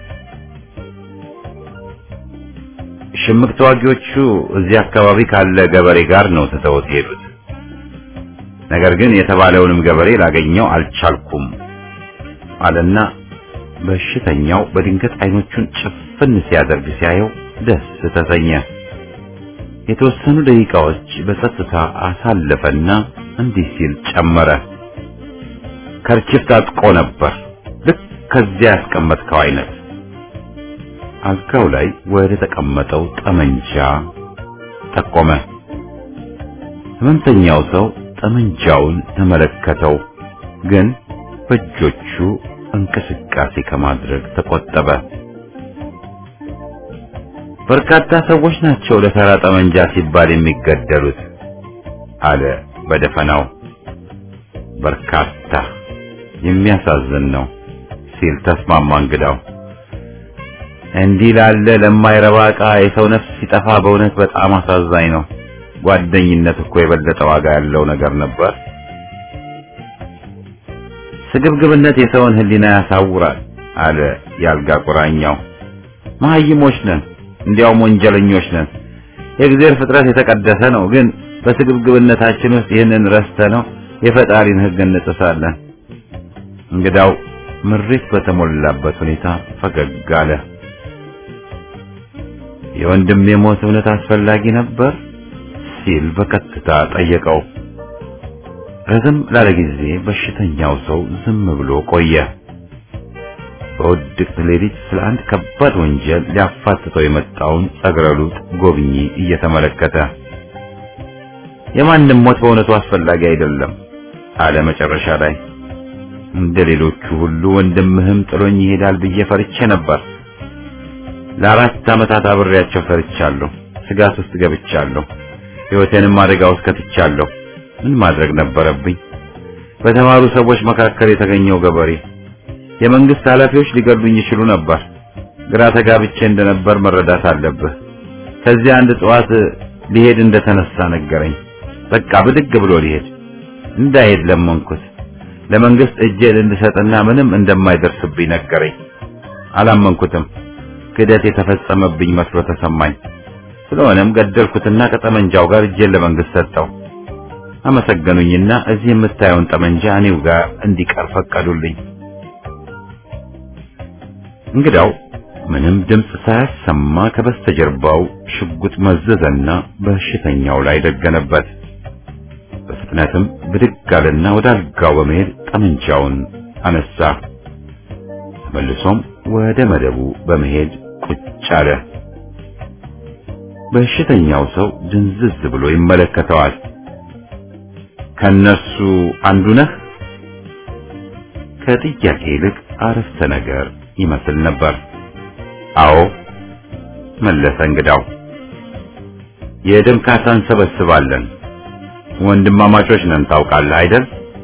ሽምቅ ተዋጊዎቹ እዚህ አካባቢ ካለ ገበሬ ጋር ነው ትተውት ሄዱት። ነገር ግን የተባለውንም ገበሬ ላገኘው አልቻልኩም አለና በሽተኛው በድንገት አይኖቹን ጭፍን ሲያደርግ ሲያየው ደስ ተሰኘ። የተወሰኑ ደቂቃዎች በጸጥታ አሳለፈና እንዲህ ሲል ጨመረ። ከርችፍ ታጥቆ ነበር፣ ልክ ከዚያ ያስቀመጥከው አይነት። አልጋው ላይ ወደ ተቀመጠው ጠመንጃ ጠቆመ። ህመምተኛው ሰው ጠመንጃውን ተመለከተው፣ ግን በእጆቹ እንቅስቃሴ ከማድረግ ተቆጠበ። በርካታ ሰዎች ናቸው ለተራ ጠመንጃ ሲባል የሚገደሉት አለ በደፈናው። በርካታ የሚያሳዝን ነው ሲል ተስማማ እንግዳው። እንዲህ ላለ ለማይረባ ዕቃ የሰው ነፍስ ሲጠፋ በእውነት በጣም አሳዛኝ ነው። ጓደኝነት እኮ የበለጠ ዋጋ ያለው ነገር ነበር። ስግብግብነት የሰውን ሕሊና ያሳውራል አለ ያልጋ ቁራኛው። መሀይሞች ነን፣ እንዲያውም ወንጀለኞች ነን። የእግዚአብሔር ፍጥረት የተቀደሰ ነው፣ ግን በስግብግብነታችን ውስጥ ይህንን ረስተ ነው የፈጣሪን ሕግ እንጥሳለን። እንግዳው ምሬት በተሞላበት ሁኔታ ፈገግ አለ። የወንድሜ ሞት እውነት አስፈላጊ ነበር ሲል በቀጥታ ጠየቀው። ረዘም ላለ ጊዜ በሽተኛው ሰው ዝም ብሎ ቆየ። በውድቅት ሌሊት ስለ አንድ ከባድ ወንጀል ሊያፋትተው የመጣውን ጸግረሉጥ ጎብኚ እየተመለከተ የማንም ሞት በእውነቱ አስፈላጊ አይደለም አለ መጨረሻ ላይ። እንደ ሌሎቹ ሁሉ ወንድምህም ጥሎኝ ይሄዳል ብዬ ፈርቼ ነበር። ለአራት ዓመታት አብሬያቸው ሰርቻለሁ። ስጋት ውስጥ ገብቻለሁ። ሕይወቴንም አደጋ ውስጥ ከትቻለሁ። ምን ማድረግ ነበረብኝ? በተማሩ ሰዎች መካከል የተገኘው ገበሬ የመንግስት ኃላፊዎች ሊገሉኝ ይችሉ ነበር። ግራ ተጋብቼ እንደነበር መረዳት አለብህ። ከዚያ አንድ ጠዋት ሊሄድ እንደተነሳ ነገረኝ። በቃ ብድግ ብሎ ሊሄድ እንዳይሄድ ለመንኩት። ለመንግስት እጄን እንድሰጥና ምንም እንደማይደርስብኝ ነገረኝ። አላመንኩትም። ክደት የተፈጸመብኝ መስሎ ተሰማኝ። ስለሆነም ገደልኩትና ከጠመንጃው ጋር እጄን ለመንግስት ሰጠው። አመሰገኑኝና እዚህ የምታየውን ጠመንጃ እኔው ጋር እንዲቀር ፈቀዱልኝ። እንግዳው ምንም ድምፅ ሳያሰማ ከበስተጀርባው ሽጉጥ መዘዘና በሽተኛው ላይ ደገነበት። በፍጥነትም ብድግ አለና ወደ አልጋው በመሄድ ጠመንጃውን አነሳ። ተመልሶም ወደ መደቡ በመሄድ ቁጭ አለ። በሽተኛው ሰው ድንዝዝ ብሎ ይመለከተዋል። ከነሱ አንዱ ነህ? ከጥያቄ ይልቅ አረፍተ ነገር ይመስል ነበር። አዎ መለሰ እንግዳው። የደም ካሳ እንሰበስባለን። ወንድማማቾች ነን ታውቃለህ አይደል?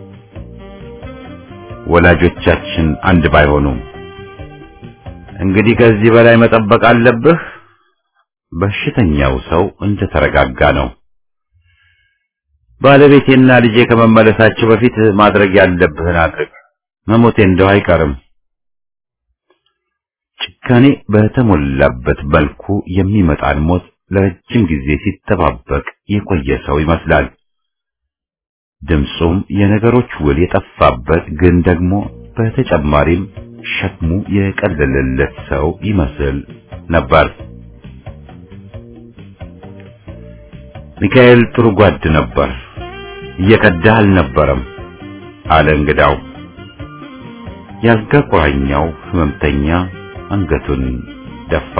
ወላጆቻችን አንድ ባይሆኑም እንግዲህ ከዚህ በላይ መጠበቅ አለብህ። በሽተኛው ሰው እንደተረጋጋ ነው። ባለቤቴና ልጄ ከመመለሳቸው በፊት ማድረግ ያለብህን አድርግ። መሞቴ እንደው አይቀርም። ጭካኔ በተሞላበት መልኩ የሚመጣን ሞት ለረጅም ጊዜ ሲጠባበቅ የቆየ ሰው ይመስላል። ድምፁም የነገሮች ውል የጠፋበት ግን ደግሞ በተጨማሪም ሸክሙ የቀለለለት ሰው ይመስል ነበር። ሚካኤል ጥሩ ጓድ ነበር፣ እየከዳህ አልነበረም አለ እንግዳው። ያልጋ ቁራኛው ህመምተኛ አንገቱን ደፋ።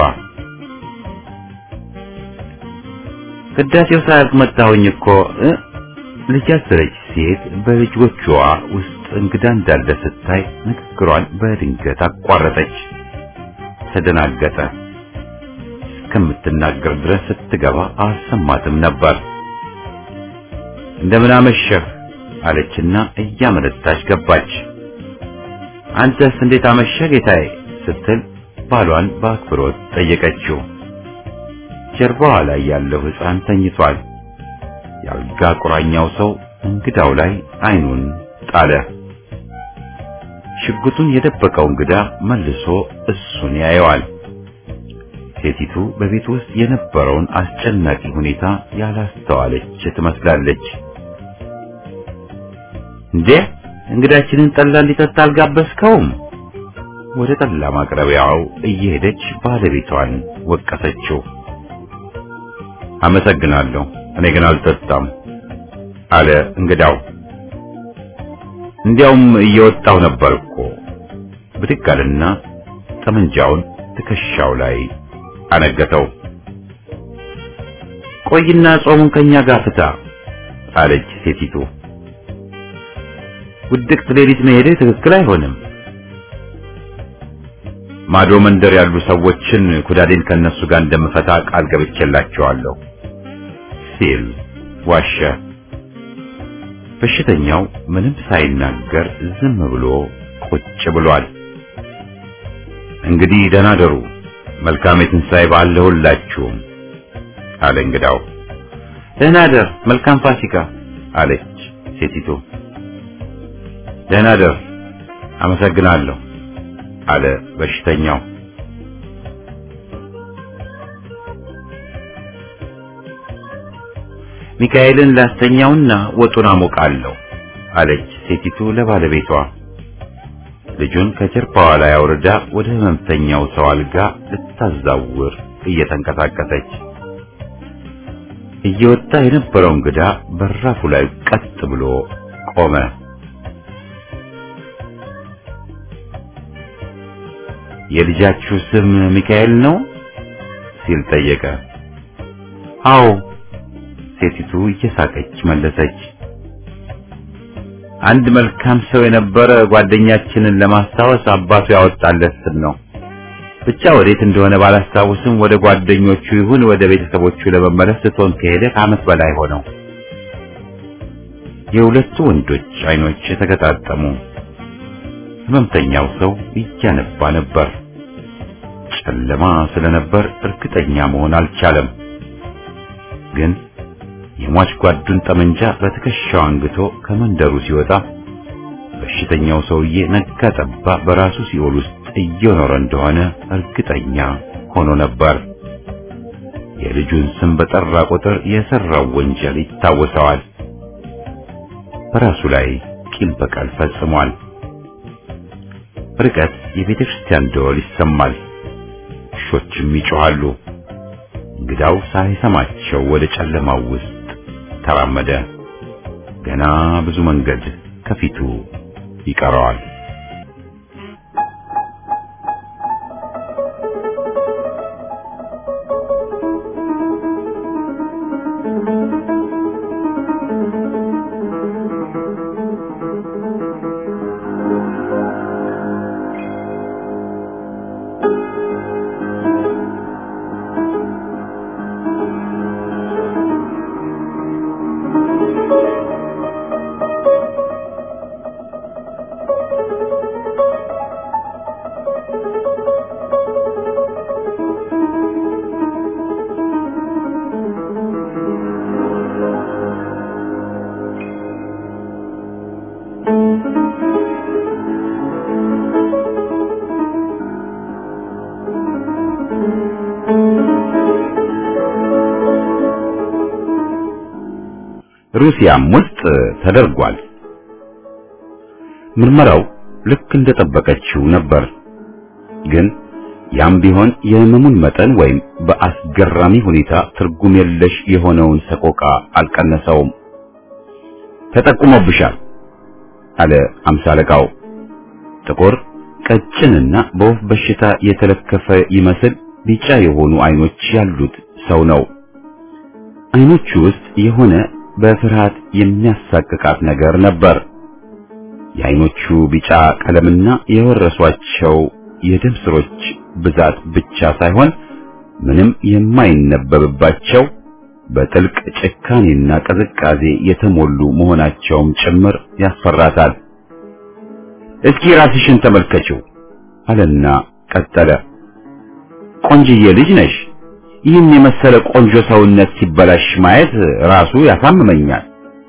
ቅዳሴው ሳያልቅ መጣሁኝ እኮ እ ልጅ አዘለች ሴት በልጆቿ ውስጥ እንግዳ እንዳለ ስታይ ንግግሯን በድንገት አቋረጠች። ተደናገጠ። እስከምትናገር ድረስ ስትገባ አልሰማትም ነበር። እንደምን አመሸህ አለችና እያመነታች ገባች። አንተስ እንዴት አመሸህ ጌታዬ ስትል ባሏን በአክብሮት ጠየቀችው። ጀርባዋ ላይ ያለው ሕፃን ተኝቷል። የአልጋ ቁራኛው ሰው እንግዳው ላይ አይኑን ጣለ። ሽጉጡን የደበቀው እንግዳ መልሶ እሱን ያየዋል። ሴቲቱ በቤት ውስጥ የነበረውን አስጨናቂ ሁኔታ ያላስተዋለች ትመስላለች። እንዴ እንግዳችንን ጠላ እንዲጠጣ አልጋበዝከውም? ወደ ጠላ ማቅረቢያው እየሄደች ባለቤቷን ወቀሰችው። አመሰግናለሁ፣ እኔ ግን አልጠጣም አለ እንግዳው። እንዲያውም እየወጣው ነበር እኮ። ብድግ አለና ጠመንጃውን ትከሻው ላይ አነገተው። ቆይና ጾሙን ከኛ ጋር ፍታ አለች ሴቲቱ። ውድቅት ሌሊት መሄድህ ትክክል አይሆንም። ማዶ መንደር ያሉ ሰዎችን ኩዳዴን ከነሱ ጋር እንደምፈታ ቃል ገብቼላቸዋለሁ ሲል ዋሸ። በሽተኛው ምንም ሳይናገር ዝም ብሎ ቁጭ ብሏል። እንግዲህ ደህና ደሩ፣ መልካም የትንሣኤ በዓል ለሁላችሁም አለ እንግዳው። ደህና ደር፣ መልካም ፋሲካ አለች ሴቲቱ። ደህና ደር፣ አመሰግናለሁ አለ በሽተኛው። ሚካኤልን ላስተኛውና ወጡን አሞቃለሁ አለች ሴቲቱ ለባለቤቷ። ልጁን ከጀርባዋ ላይ አውርዳ ወደ ህመምተኛው ሰው አልጋ ልታዛውር እየተንቀሳቀሰች እየወጣ የነበረው እንግዳ በራፉ ላይ ቀጥ ብሎ ቆመ። የልጃችሁ ስም ሚካኤል ነው ሲል ጠየቀ። አዎ ሴቲቱ እየሳቀች መለሰች። አንድ መልካም ሰው የነበረ ጓደኛችንን ለማስታወስ አባቱ ያወጣለት ስም ነው። ብቻ ወዴት እንደሆነ ባላስታውስም ወደ ጓደኞቹ ይሁን ወደ ቤተሰቦቹ ለመመለስ ትቶን ከሄደ ከዓመት በላይ ሆነው። የሁለቱ ወንዶች አይኖች የተገጣጠሙ። ህመምተኛው ሰው እያነባ ነበር። ጨለማ ስለነበር እርግጠኛ መሆን አልቻለም። ግን የሟች ጓዱን ጠመንጃ በትከሻው አንግቶ ከመንደሩ ሲወጣ በሽተኛው ሰውዬ ነጋ ጠባ በራሱ ሲኦል ውስጥ እየኖረ እንደሆነ እርግጠኛ ሆኖ ነበር። የልጁን ስም በጠራ ቁጥር የሰራው ወንጀል ይታወሰዋል። በራሱ ላይ ቂም በቀል ፈጽሟል። ርቀት የቤተ ክርስቲያን ደወል ይሰማል። ውሾችም ይጮኻሉ። እንግዳው ሳይሰማቸው ወደ ጨለማው ውስጥ ተራመደ። ገና ብዙ መንገድ ከፊቱ ይቀረዋል። ሩሲያም ውስጥ ተደርጓል። ምርመራው ልክ እንደጠበቀችው ነበር። ግን ያም ቢሆን የህመሙን መጠን ወይም በአስገራሚ ሁኔታ ትርጉም የለሽ የሆነውን ሰቆቃ አልቀነሰውም። ተጠቁሞብሻል አለ አምሳ አለቃው። ጥቁር ቀጭንና በወፍ በሽታ የተለከፈ ይመስል ቢጫ የሆኑ አይኖች ያሉት ሰው ነው። አይኖቹ ውስጥ የሆነ በፍርሃት የሚያሳቅቃት ነገር ነበር። የአይኖቹ ቢጫ ቀለምና የወረሷቸው የደም ስሮች ብዛት ብቻ ሳይሆን ምንም የማይነበብባቸው በጥልቅ ጭካኔና ቅዝቃዜ የተሞሉ መሆናቸውም ጭምር ያስፈራታል። እስኪ ራስሽን ተመልከችው አለና ቀጠለ። ቆንጅዬ ልጅ ነሽ። ይህን የመሰለ ቆንጆ ሰውነት ሲበላሽ ማየት ራሱ ያሳምመኛል።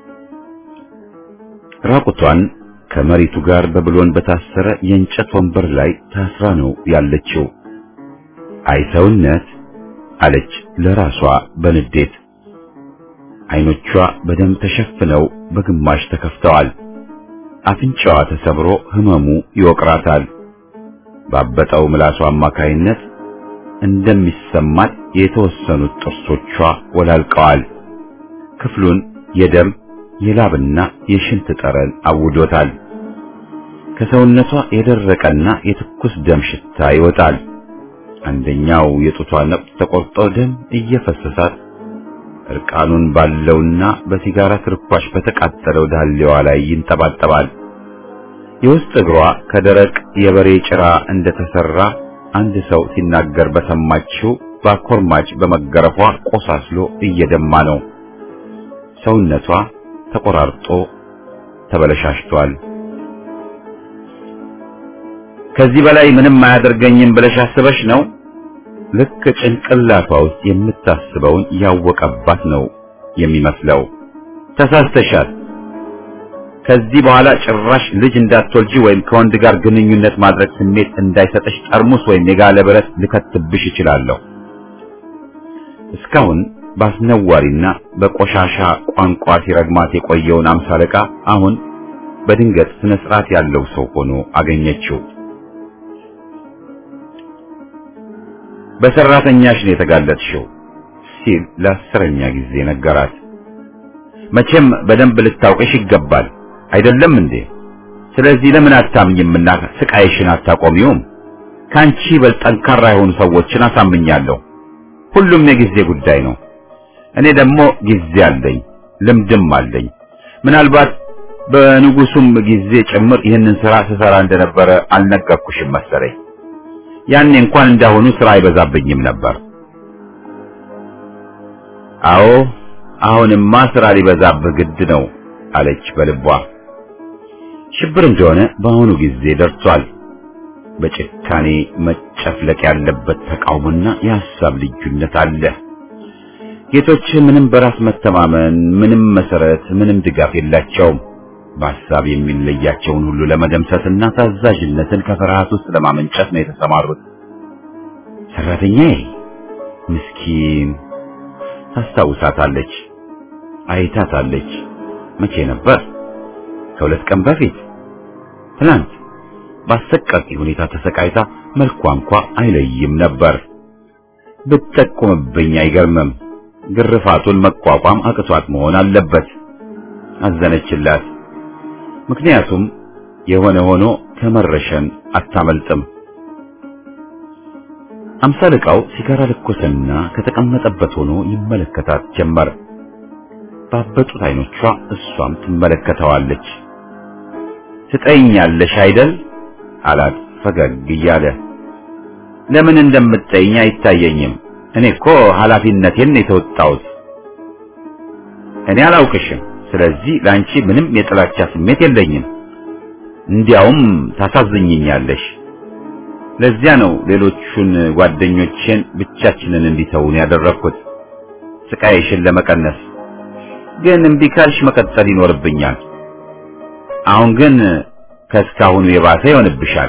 ራቁቷን ከመሬቱ ጋር በብሎን በታሰረ የእንጨት ወንበር ላይ ታስራ ነው ያለችው። አይ ሰውነት አለች ለራሷ በንዴት። አይኖቿ በደም ተሸፍነው በግማሽ ተከፍተዋል። አፍንጫዋ ተሰብሮ ህመሙ ይወቅራታል። ባበጠው ምላሷ አማካይነት እንደሚሰማት የተወሰኑት ጥርሶቿ ወላልቀዋል። ክፍሉን የደም የላብና የሽንት ጠረን አውዶታል። ከሰውነቷ የደረቀና የትኩስ ደም ሽታ ይወጣል። አንደኛው የጡቷ ነቁጥ ተቆርጦ ደም እየፈሰሳት እርቃኑን ባለውና በሲጋራ ትርኳሽ በተቃጠለው ዳሌዋ ላይ ይንጠባጠባል። የውስጥ እግሯ ከደረቅ የበሬ ጭራ እንደተሰራ አንድ ሰው ሲናገር በሰማችው በአኮርማጭ በመገረፏ ቆሳስሎ እየደማ ነው። ሰውነቷ ተቆራርጦ ተበለሻሽቷል። ከዚህ በላይ ምንም አያደርገኝም ብለሽ አስበሽ ነው? ልክ ጭንቅላቷ ውስጥ የምታስበውን ያወቀባት ነው የሚመስለው። ተሳስተሻል። ከዚህ በኋላ ጭራሽ ልጅ እንዳትወልጂ ወይም ከወንድ ጋር ግንኙነት ማድረግ ስሜት እንዳይሰጠሽ ጠርሙስ ወይም የጋለ ብረት ልከትብሽ እችላለሁ። እስካሁን በአስነዋሪና በቆሻሻ ቋንቋ ሲረግማት የቆየውን አምሳ አለቃ አሁን በድንገት ስነ ስርዓት ያለው ሰው ሆኖ አገኘችው። በሰራተኛሽ ነው የተጋለጥሽው ሲል ለአስረኛ ጊዜ ነገራት። መቼም በደንብ ልታውቅሽ ይገባል አይደለም እንዴ? ስለዚህ ለምን አታምኝምና ስቃይሽን አታቆሚውም? ካንቺ በል ጠንካራ የሆኑ ሰዎችን አሳምኛለሁ። ሁሉም የጊዜ ጉዳይ ነው። እኔ ደግሞ ጊዜ አለኝ፣ ልምድም አለኝ። ምናልባት በንጉሱም ጊዜ ጭምር ይህንን ስራ ስሰራ እንደነበረ አልነገርኩሽም መሰለኝ። ያኔ እንኳን እንዳሁኑ ስራ አይበዛብኝም ነበር። አዎ አሁንማ ስራ ሊበዛብህ ግድ ነው አለች በልቧ። ሽብር እንደሆነ በአሁኑ ጊዜ ደርሷል። በጭካኔ መጨፍለቅ ያለበት ተቃውሞና የሐሳብ ልዩነት አለ። ጌቶች ምንም በራስ መተማመን፣ ምንም መሰረት፣ ምንም ድጋፍ የላቸውም። በሐሳብ የሚለያቸውን ሁሉ ለመደምሰስና ታዛዥነትን ከፍርሃት ውስጥ ለማመንጨት ነው የተሰማሩት። ሰራተኛዬ ምስኪን ታስታውሳታለች፣ አይታታለች። መቼ ነበር? ከሁለት ቀን በፊት ትናንት በአሰቃቂ ሁኔታ ተሰቃይታ መልኳ እንኳ አይለይም ነበር። ብትጠቁምብኝ አይገርምም። ግርፋቱን መቋቋም አቅቷት መሆን አለበት። አዘነችላት። ምክንያቱም የሆነ ሆኖ ከመረሸን አታመልጥም። አምሳልቃው ሲጋራ ለኮሰና ከተቀመጠበት ሆኖ ይመለከታት ጀመር። ባበጡት አይኖቿ እሷም ትመለከተዋለች። ትጠይኛለሽ አይደል አላት ፈገግ እያለ። ለምን እንደምትጠይኝ አይታየኝም። እኔ እኮ ኃላፊነቴን የተወጣሁት። እኔ አላውቅሽም። ስለዚህ ለአንቺ ምንም የጥላቻ ስሜት የለኝም። እንዲያውም ታሳዝኝኛለሽ። ለዚያ ነው ሌሎቹን ጓደኞቼን ብቻችንን እንዲተውን ያደረኩት ስቃይሽን ለመቀነስ። ግን እምቢ ካልሽ መቀጠል ይኖርብኛል። አሁን ግን ከእስካሁኑ የባሰ ይሆንብሻል።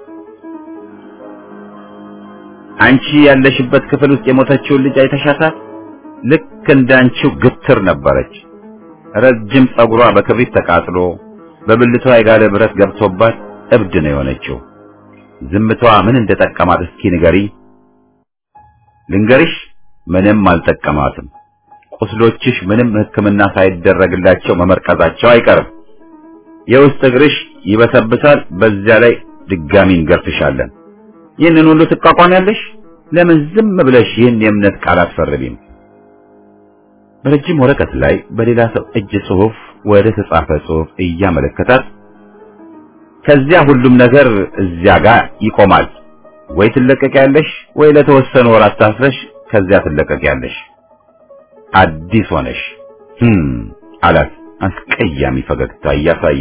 አንቺ ያለሽበት ክፍል ውስጥ የሞተችውን ልጅ አይተሻታል? ልክ እንዳንቺው ግትር ነበረች። ረጅም ጸጉሯ በክብሪት ተቃጥሎ በብልቷ የጋለ ብረት ገብቶባት እብድ ነው የሆነችው። ዝምቷ ምን እንደጠቀማት እስኪ ንገሪ። ልንገርሽ፣ ምንም አልጠቀማትም። ቁስሎችሽ ምንም ሕክምና ሳይደረግላቸው መመርቀዛቸው አይቀርም። የውስጥ እግርሽ ይበሰብሳል። በዚያ ላይ ድጋሚ እንገርፍሻለን። ይህንን ሁሉ ትቋቋሚያለሽ? ለምን ዝም ብለሽ ይህን የእምነት ቃል አትፈርሚም? በረጅም ወረቀት ላይ በሌላ ሰው እጅ ጽሑፍ ወደ ተጻፈ ጽሑፍ እያመለከታት ከዚያ ሁሉም ነገር እዚያ ጋር ይቆማል። ወይ ትለቀቂያለሽ፣ ወይ ለተወሰኑ ወራት ታስረሽ ከዚያ ትለቀቂያለሽ። አዲስ ሆነሽ ህም አላት አስቀያሚ ፈገግታ እያሳየ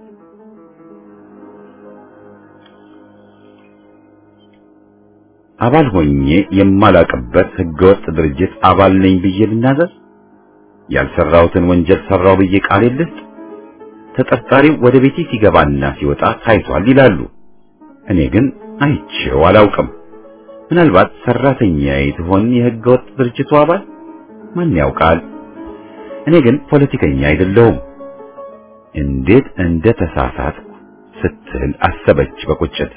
አባል ሆኜ የማላቅበት ህገወጥ ድርጅት አባል ነኝ ብዬ ልናዘዝ? ያልሰራሁትን ወንጀል ሰራው ብዬ ቃል ልስጥ? ተጠርጣሪው ወደ ቤቴ ሲገባና ሲወጣ ታይቷል ይላሉ። እኔ ግን አይቼው አላውቅም። ምናልባት ሰራተኛዬ ትሆን የህገወጥ ድርጅቱ አባል? ማን ያውቃል? እኔ ግን ፖለቲከኛ አይደለሁም። እንዴት እንደ ተሳሳትኩ ስትል አሰበች በቁጭት።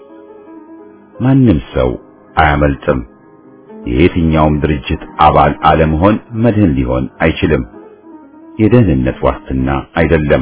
ማንም ሰው አያመልጥም። የየትኛውም ድርጅት አባል አለመሆን መድህን ሊሆን አይችልም። የደህንነት ዋስትና አይደለም።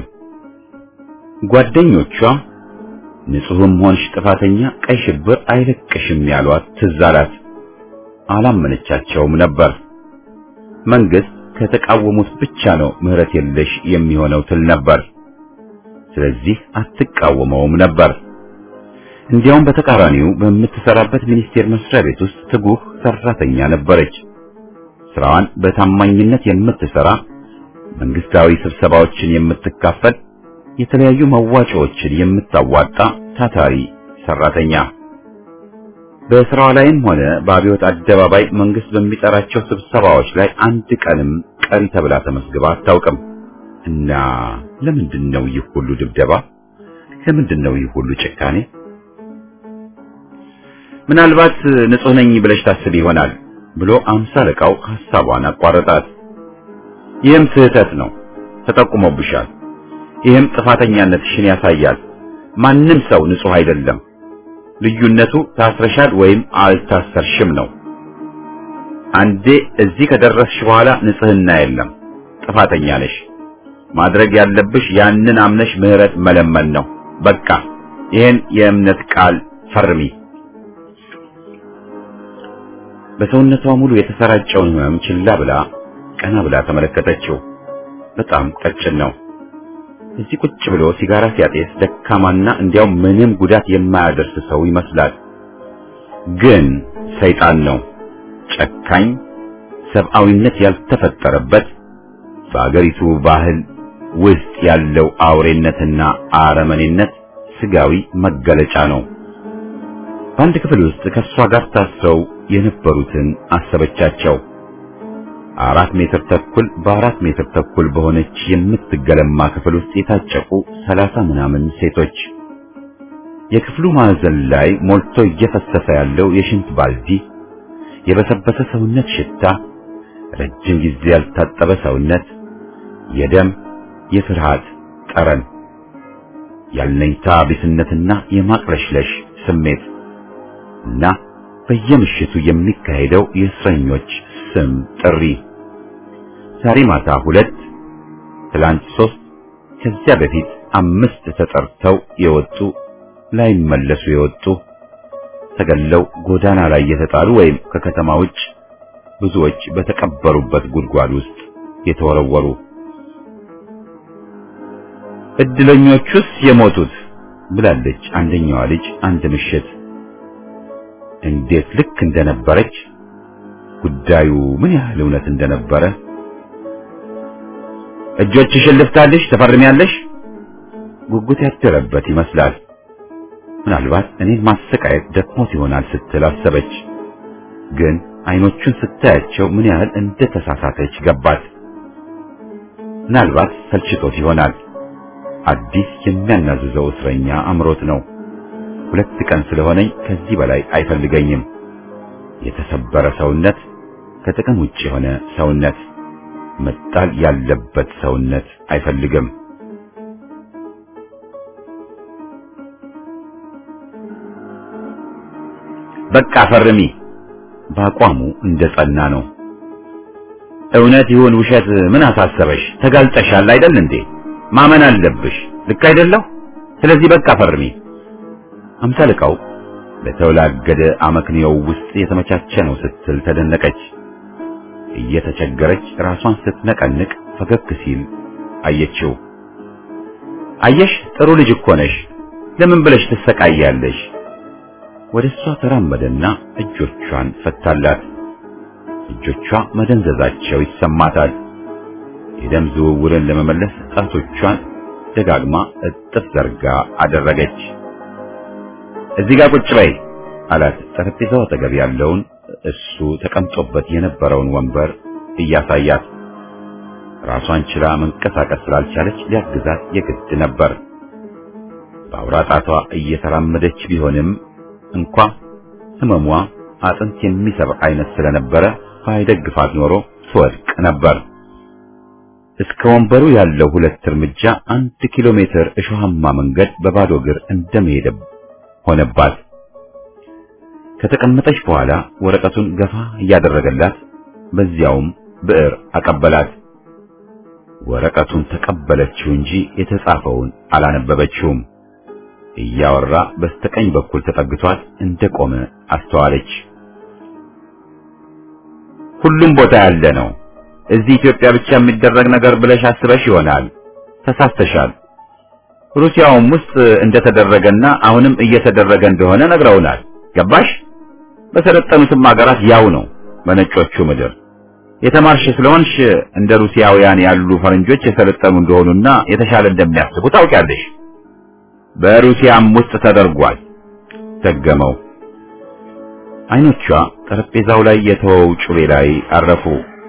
ጓደኞቿ ንጹሕም ሆንሽ ጥፋተኛ ቀይ ሽብር አይለቅሽም ያሏት ትዝ አላት። አላመነቻቸውም ነበር። መንግስት ከተቃወሙት ብቻ ነው ምህረት የለሽ የሚሆነው ትል ነበር። ስለዚህ አትቃወመውም ነበር። እንዲያውም በተቃራኒው በምትሰራበት ሚኒስቴር መስሪያ ቤት ውስጥ ትጉህ ሰራተኛ ነበረች። ስራዋን በታማኝነት የምትሰራ፣ መንግስታዊ ስብሰባዎችን የምትካፈል፣ የተለያዩ መዋጮዎችን የምታዋጣ ታታሪ ሰራተኛ። በስራዋ ላይም ሆነ በአብዮት አደባባይ መንግስት በሚጠራቸው ስብሰባዎች ላይ አንድ ቀንም ቀሪ ተብላ ተመስግባ አታውቅም። እና ለምንድን ነው ይህ ሁሉ ድብደባ? ለምንድን ነው ይህ ሁሉ ጭካኔ? ምናልባት ንጹህ ነኝ ብለሽ ታስብ ይሆናል ብሎ አምሳ አለቃው ሐሳቧን አቋረጣት። ይህም ስህተት ነው፣ ተጠቁሞብሻል። ይህም ጥፋተኛነትሽን ያሳያል። ማንም ሰው ንጹህ አይደለም። ልዩነቱ ታስረሻል ወይም አልታሰርሽም ነው። አንዴ እዚህ ከደረስሽ በኋላ ንጽህና የለም፣ ጥፋተኛ ነሽ። ማድረግ ያለብሽ ያንን አምነሽ ምህረት መለመን ነው። በቃ ይህን የእምነት ቃል ፈርሚ። በሰውነቷ ሙሉ የተሰራጨውን ህመም ችላ ብላ ቀና ብላ ተመለከተችው። በጣም ቀጭን ነው። እዚህ ቁጭ ብሎ ሲጋራ ሲያጤስ ደካማና እንዲያው ምንም ጉዳት የማያደርስ ሰው ይመስላል። ግን ሰይጣን ነው። ጨካኝ፣ ሰብአዊነት ያልተፈጠረበት በአገሪቱ ባህል ውስጥ ያለው አውሬነትና አረመኔነት ስጋዊ መገለጫ ነው። በአንድ ክፍል ውስጥ ከእሷ ጋር ታስረው የነበሩትን አሰበቻቸው። አራት ሜትር ተኩል በአራት ሜትር ተኩል በሆነች የምትገለማ ክፍል ውስጥ የታጨቁ ሰላሳ ምናምን ሴቶች። የክፍሉ ማዕዘን ላይ ሞልቶ እየፈሰሰ ያለው የሽንት ባልዲ፣ የበሰበሰ ሰውነት ሽታ፣ ረጅም ጊዜ ያልታጠበ ሰውነት፣ የደም የፍርሃት ጠረን ያለኝታ ቢስነትና የማቅለሽለሽ ስሜት እና በየምሽቱ የሚካሄደው የእስረኞች ስም ጥሪ ዛሬ ማታ ሁለት፣ ትላንት ሶስት፣ ከዚያ በፊት አምስት ተጠርተው የወጡ ላይመለሱ የወጡ ተገለው ጎዳና ላይ የተጣሉ ወይም ከከተማ ውጭ ብዙዎች በተቀበሩበት ጉድጓድ ውስጥ የተወረወሩ እድለኞቹስ የሞቱት ብላለች አንደኛዋ ልጅ አንድ ምሽት። እንዴት ልክ እንደነበረች ጉዳዩ ምን ያህል እውነት እንደነበረ እጆችሽን ልፍታልሽ ተፈርሚያለሽ ጉጉት ያደረበት ይመስላል። ምናልባት እኔን ማሰቃየት ደክሞት ይሆናል ስትል አሰበች። ግን አይኖቹን ስታያቸው ምን ያህል እንደተሳሳተች ገባት። ምናልባት ሰልችቶት ይሆናል። አዲስ የሚያናዝዘው እስረኛ አምሮት ነው። ሁለት ቀን ስለሆነኝ ከዚህ በላይ አይፈልገኝም። የተሰበረ ሰውነት፣ ከጥቅም ውጭ የሆነ ሰውነት፣ መጣል ያለበት ሰውነት አይፈልግም። በቃ ፈርሚ። በአቋሙ እንደጸና ነው። እውነት ይሁን ውሸት ምን አሳሰበሽ? ተጋልጠሻል አይደል እንዴ? ማመን አለብሽ። ልክ አይደለሁ? ስለዚህ በቃ ፈርሚ። አምሳልቃው በተወላገደ አመክንዮው ውስጥ የተመቻቸ ነው ስትል ተደነቀች። እየተቸገረች ራሷን ስትነቀንቅ ፈገግ ሲል አየችው። አየሽ ጥሩ ልጅ እኮ ነሽ። ለምን ብለሽ ትሰቃያለሽ? ወደ እሷ ተራመደና እጆቿን ፈታላት። እጆቿ መደንዘዛቸው ይሰማታል። የደም ዝውውርን ለመመለስ ጣቶቿን ደጋግማ እጥፍ ዘርጋ አደረገች። እዚህ ጋር ቁጭ በይ አላት። ጠረጴዛው አጠገብ ያለውን እሱ ተቀምጦበት የነበረውን ወንበር እያሳያት ራሷን ችላ መንቀሳቀስ ስላልቻለች ሊያግዛት የግድ ነበር። በአውራ ጣቷ እየተራመደች ቢሆንም እንኳ ህመሟ አጥንት የሚሰብር አይነት ስለነበረ ባይደግፋት ኖሮ ትወድቅ ነበር። እስከ ወንበሩ ያለው ሁለት እርምጃ አንድ ኪሎ ሜትር እሾሃማ መንገድ በባዶ እግር እንደመሄድ ሆነባት። ከተቀመጠች በኋላ ወረቀቱን ገፋ እያደረገላት በዚያውም ብዕር አቀበላት። ወረቀቱን ተቀበለችው እንጂ የተጻፈውን አላነበበችውም። እያወራ በስተቀኝ በኩል ተጠግቷት እንደቆመ አስተዋለች። ሁሉም ቦታ ያለ ነው። እዚህ ኢትዮጵያ ብቻ የሚደረግ ነገር ብለሽ አስበሽ ይሆናል። ተሳስተሻል። ሩሲያውም ውስጥ እንደተደረገና አሁንም እየተደረገ እንደሆነ ነግረውናል። ገባሽ? በሰለጠኑትም ሀገራት ያው ነው። በነጮቹ ምድር የተማርሽ ስለሆንሽ እንደ ሩሲያውያን ያሉ ፈረንጆች የሰለጠኑ እንደሆኑና የተሻለ እንደሚያስቡ ታውቂያለሽ። በሩሲያም ውስጥ ተደርጓል። ደገመው። አይኖቿ ጠረጴዛው ላይ የተወው ጩቤ ላይ አረፉ።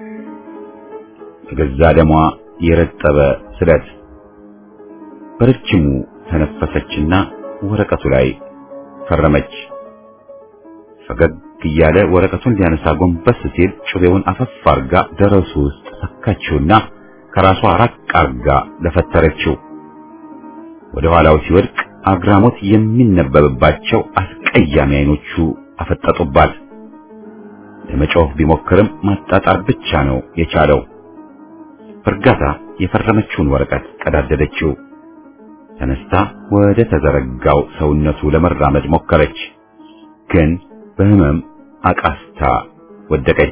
ገዛ ደሟ የረጠበ ስለት በረጅሙ ተነፈሰችና ወረቀቱ ላይ ፈረመች። ፈገግ እያለ ወረቀቱን ሊያነሳ ጎንበስ ሲል ጩቤውን አፈፍ አርጋ ደረሱ ውስጥ ሰካችውና ከራሷ ራቅ አርጋ ለፈተረችው። ወደ ኋላው ሲወድቅ አግራሞት የሚነበብባቸው አስቀያሚ አይኖቹ አፈጠጡባት። ለመጮህ ቢሞክርም ማጣጣር ብቻ ነው የቻለው። በእርጋታ የፈረመችውን ወረቀት ቀዳደደችው። ተነስታ ወደ ተዘረጋው ሰውነቱ ለመራመድ ሞከረች፣ ግን በህመም አቃስታ ወደቀች።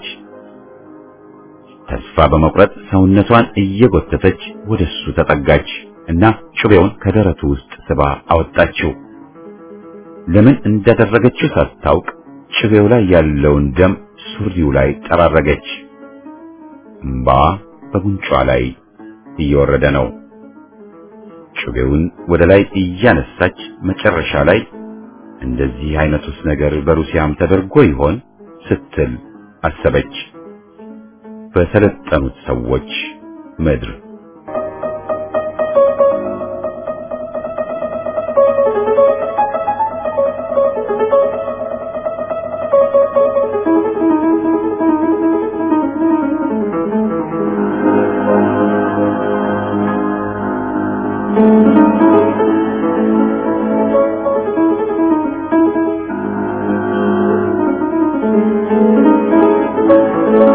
ተስፋ በመቁረጥ ሰውነቷን እየጎተተች ወደሱ ተጠጋች እና ጩቤውን ከደረቱ ውስጥ ስባ አወጣችው። ለምን እንዳደረገችው ሳታውቅ ጩቤው ላይ ያለውን ደም ሱሪው ላይ ጠራረገች። እምባ በጉንጯ ላይ እየወረደ ነው። ጩቤውን ወደ ላይ እያነሳች መጨረሻ ላይ እንደዚህ አይነቱስ ነገር በሩሲያም ተደርጎ ይሆን ስትል አሰበች። በሰለጠኑት ሰዎች ምድር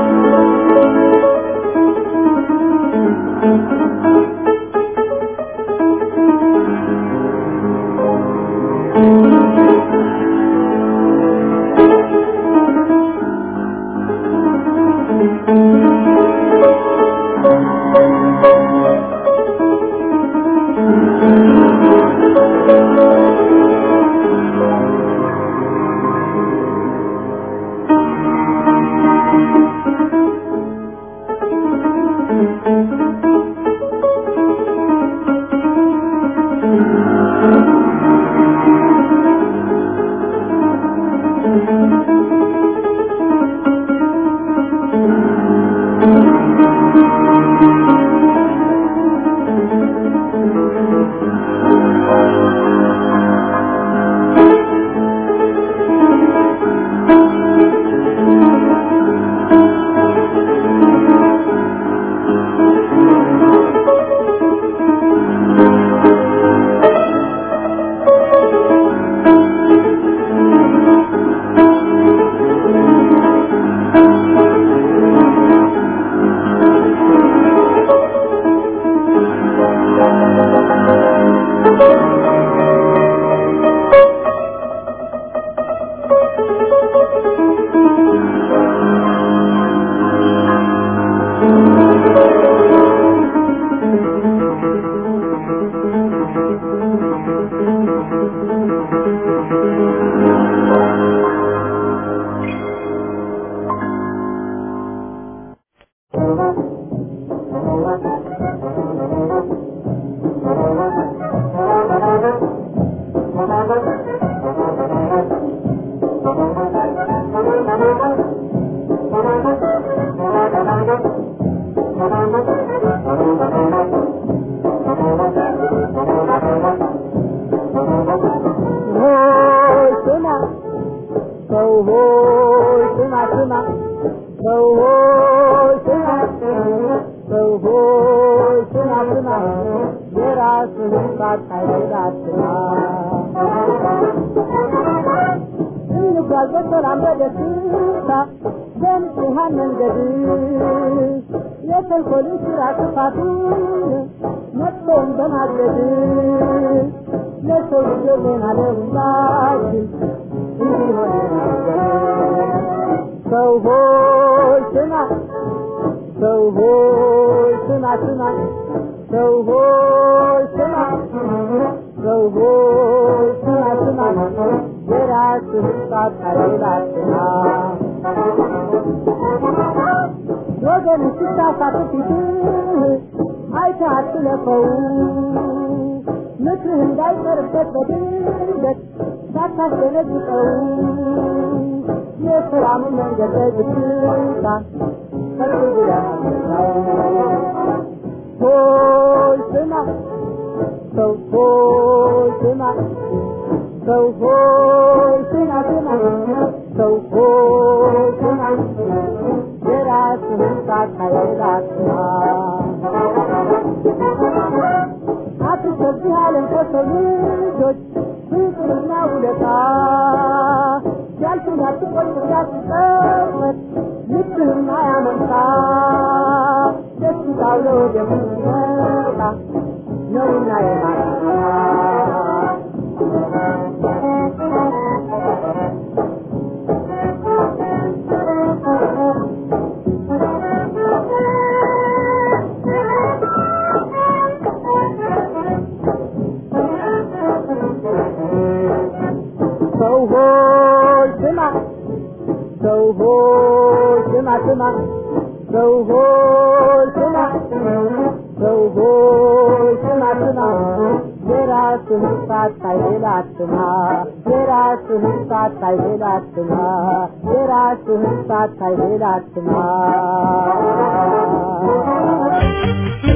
የራስህን ሳታይ ሌላ አትማ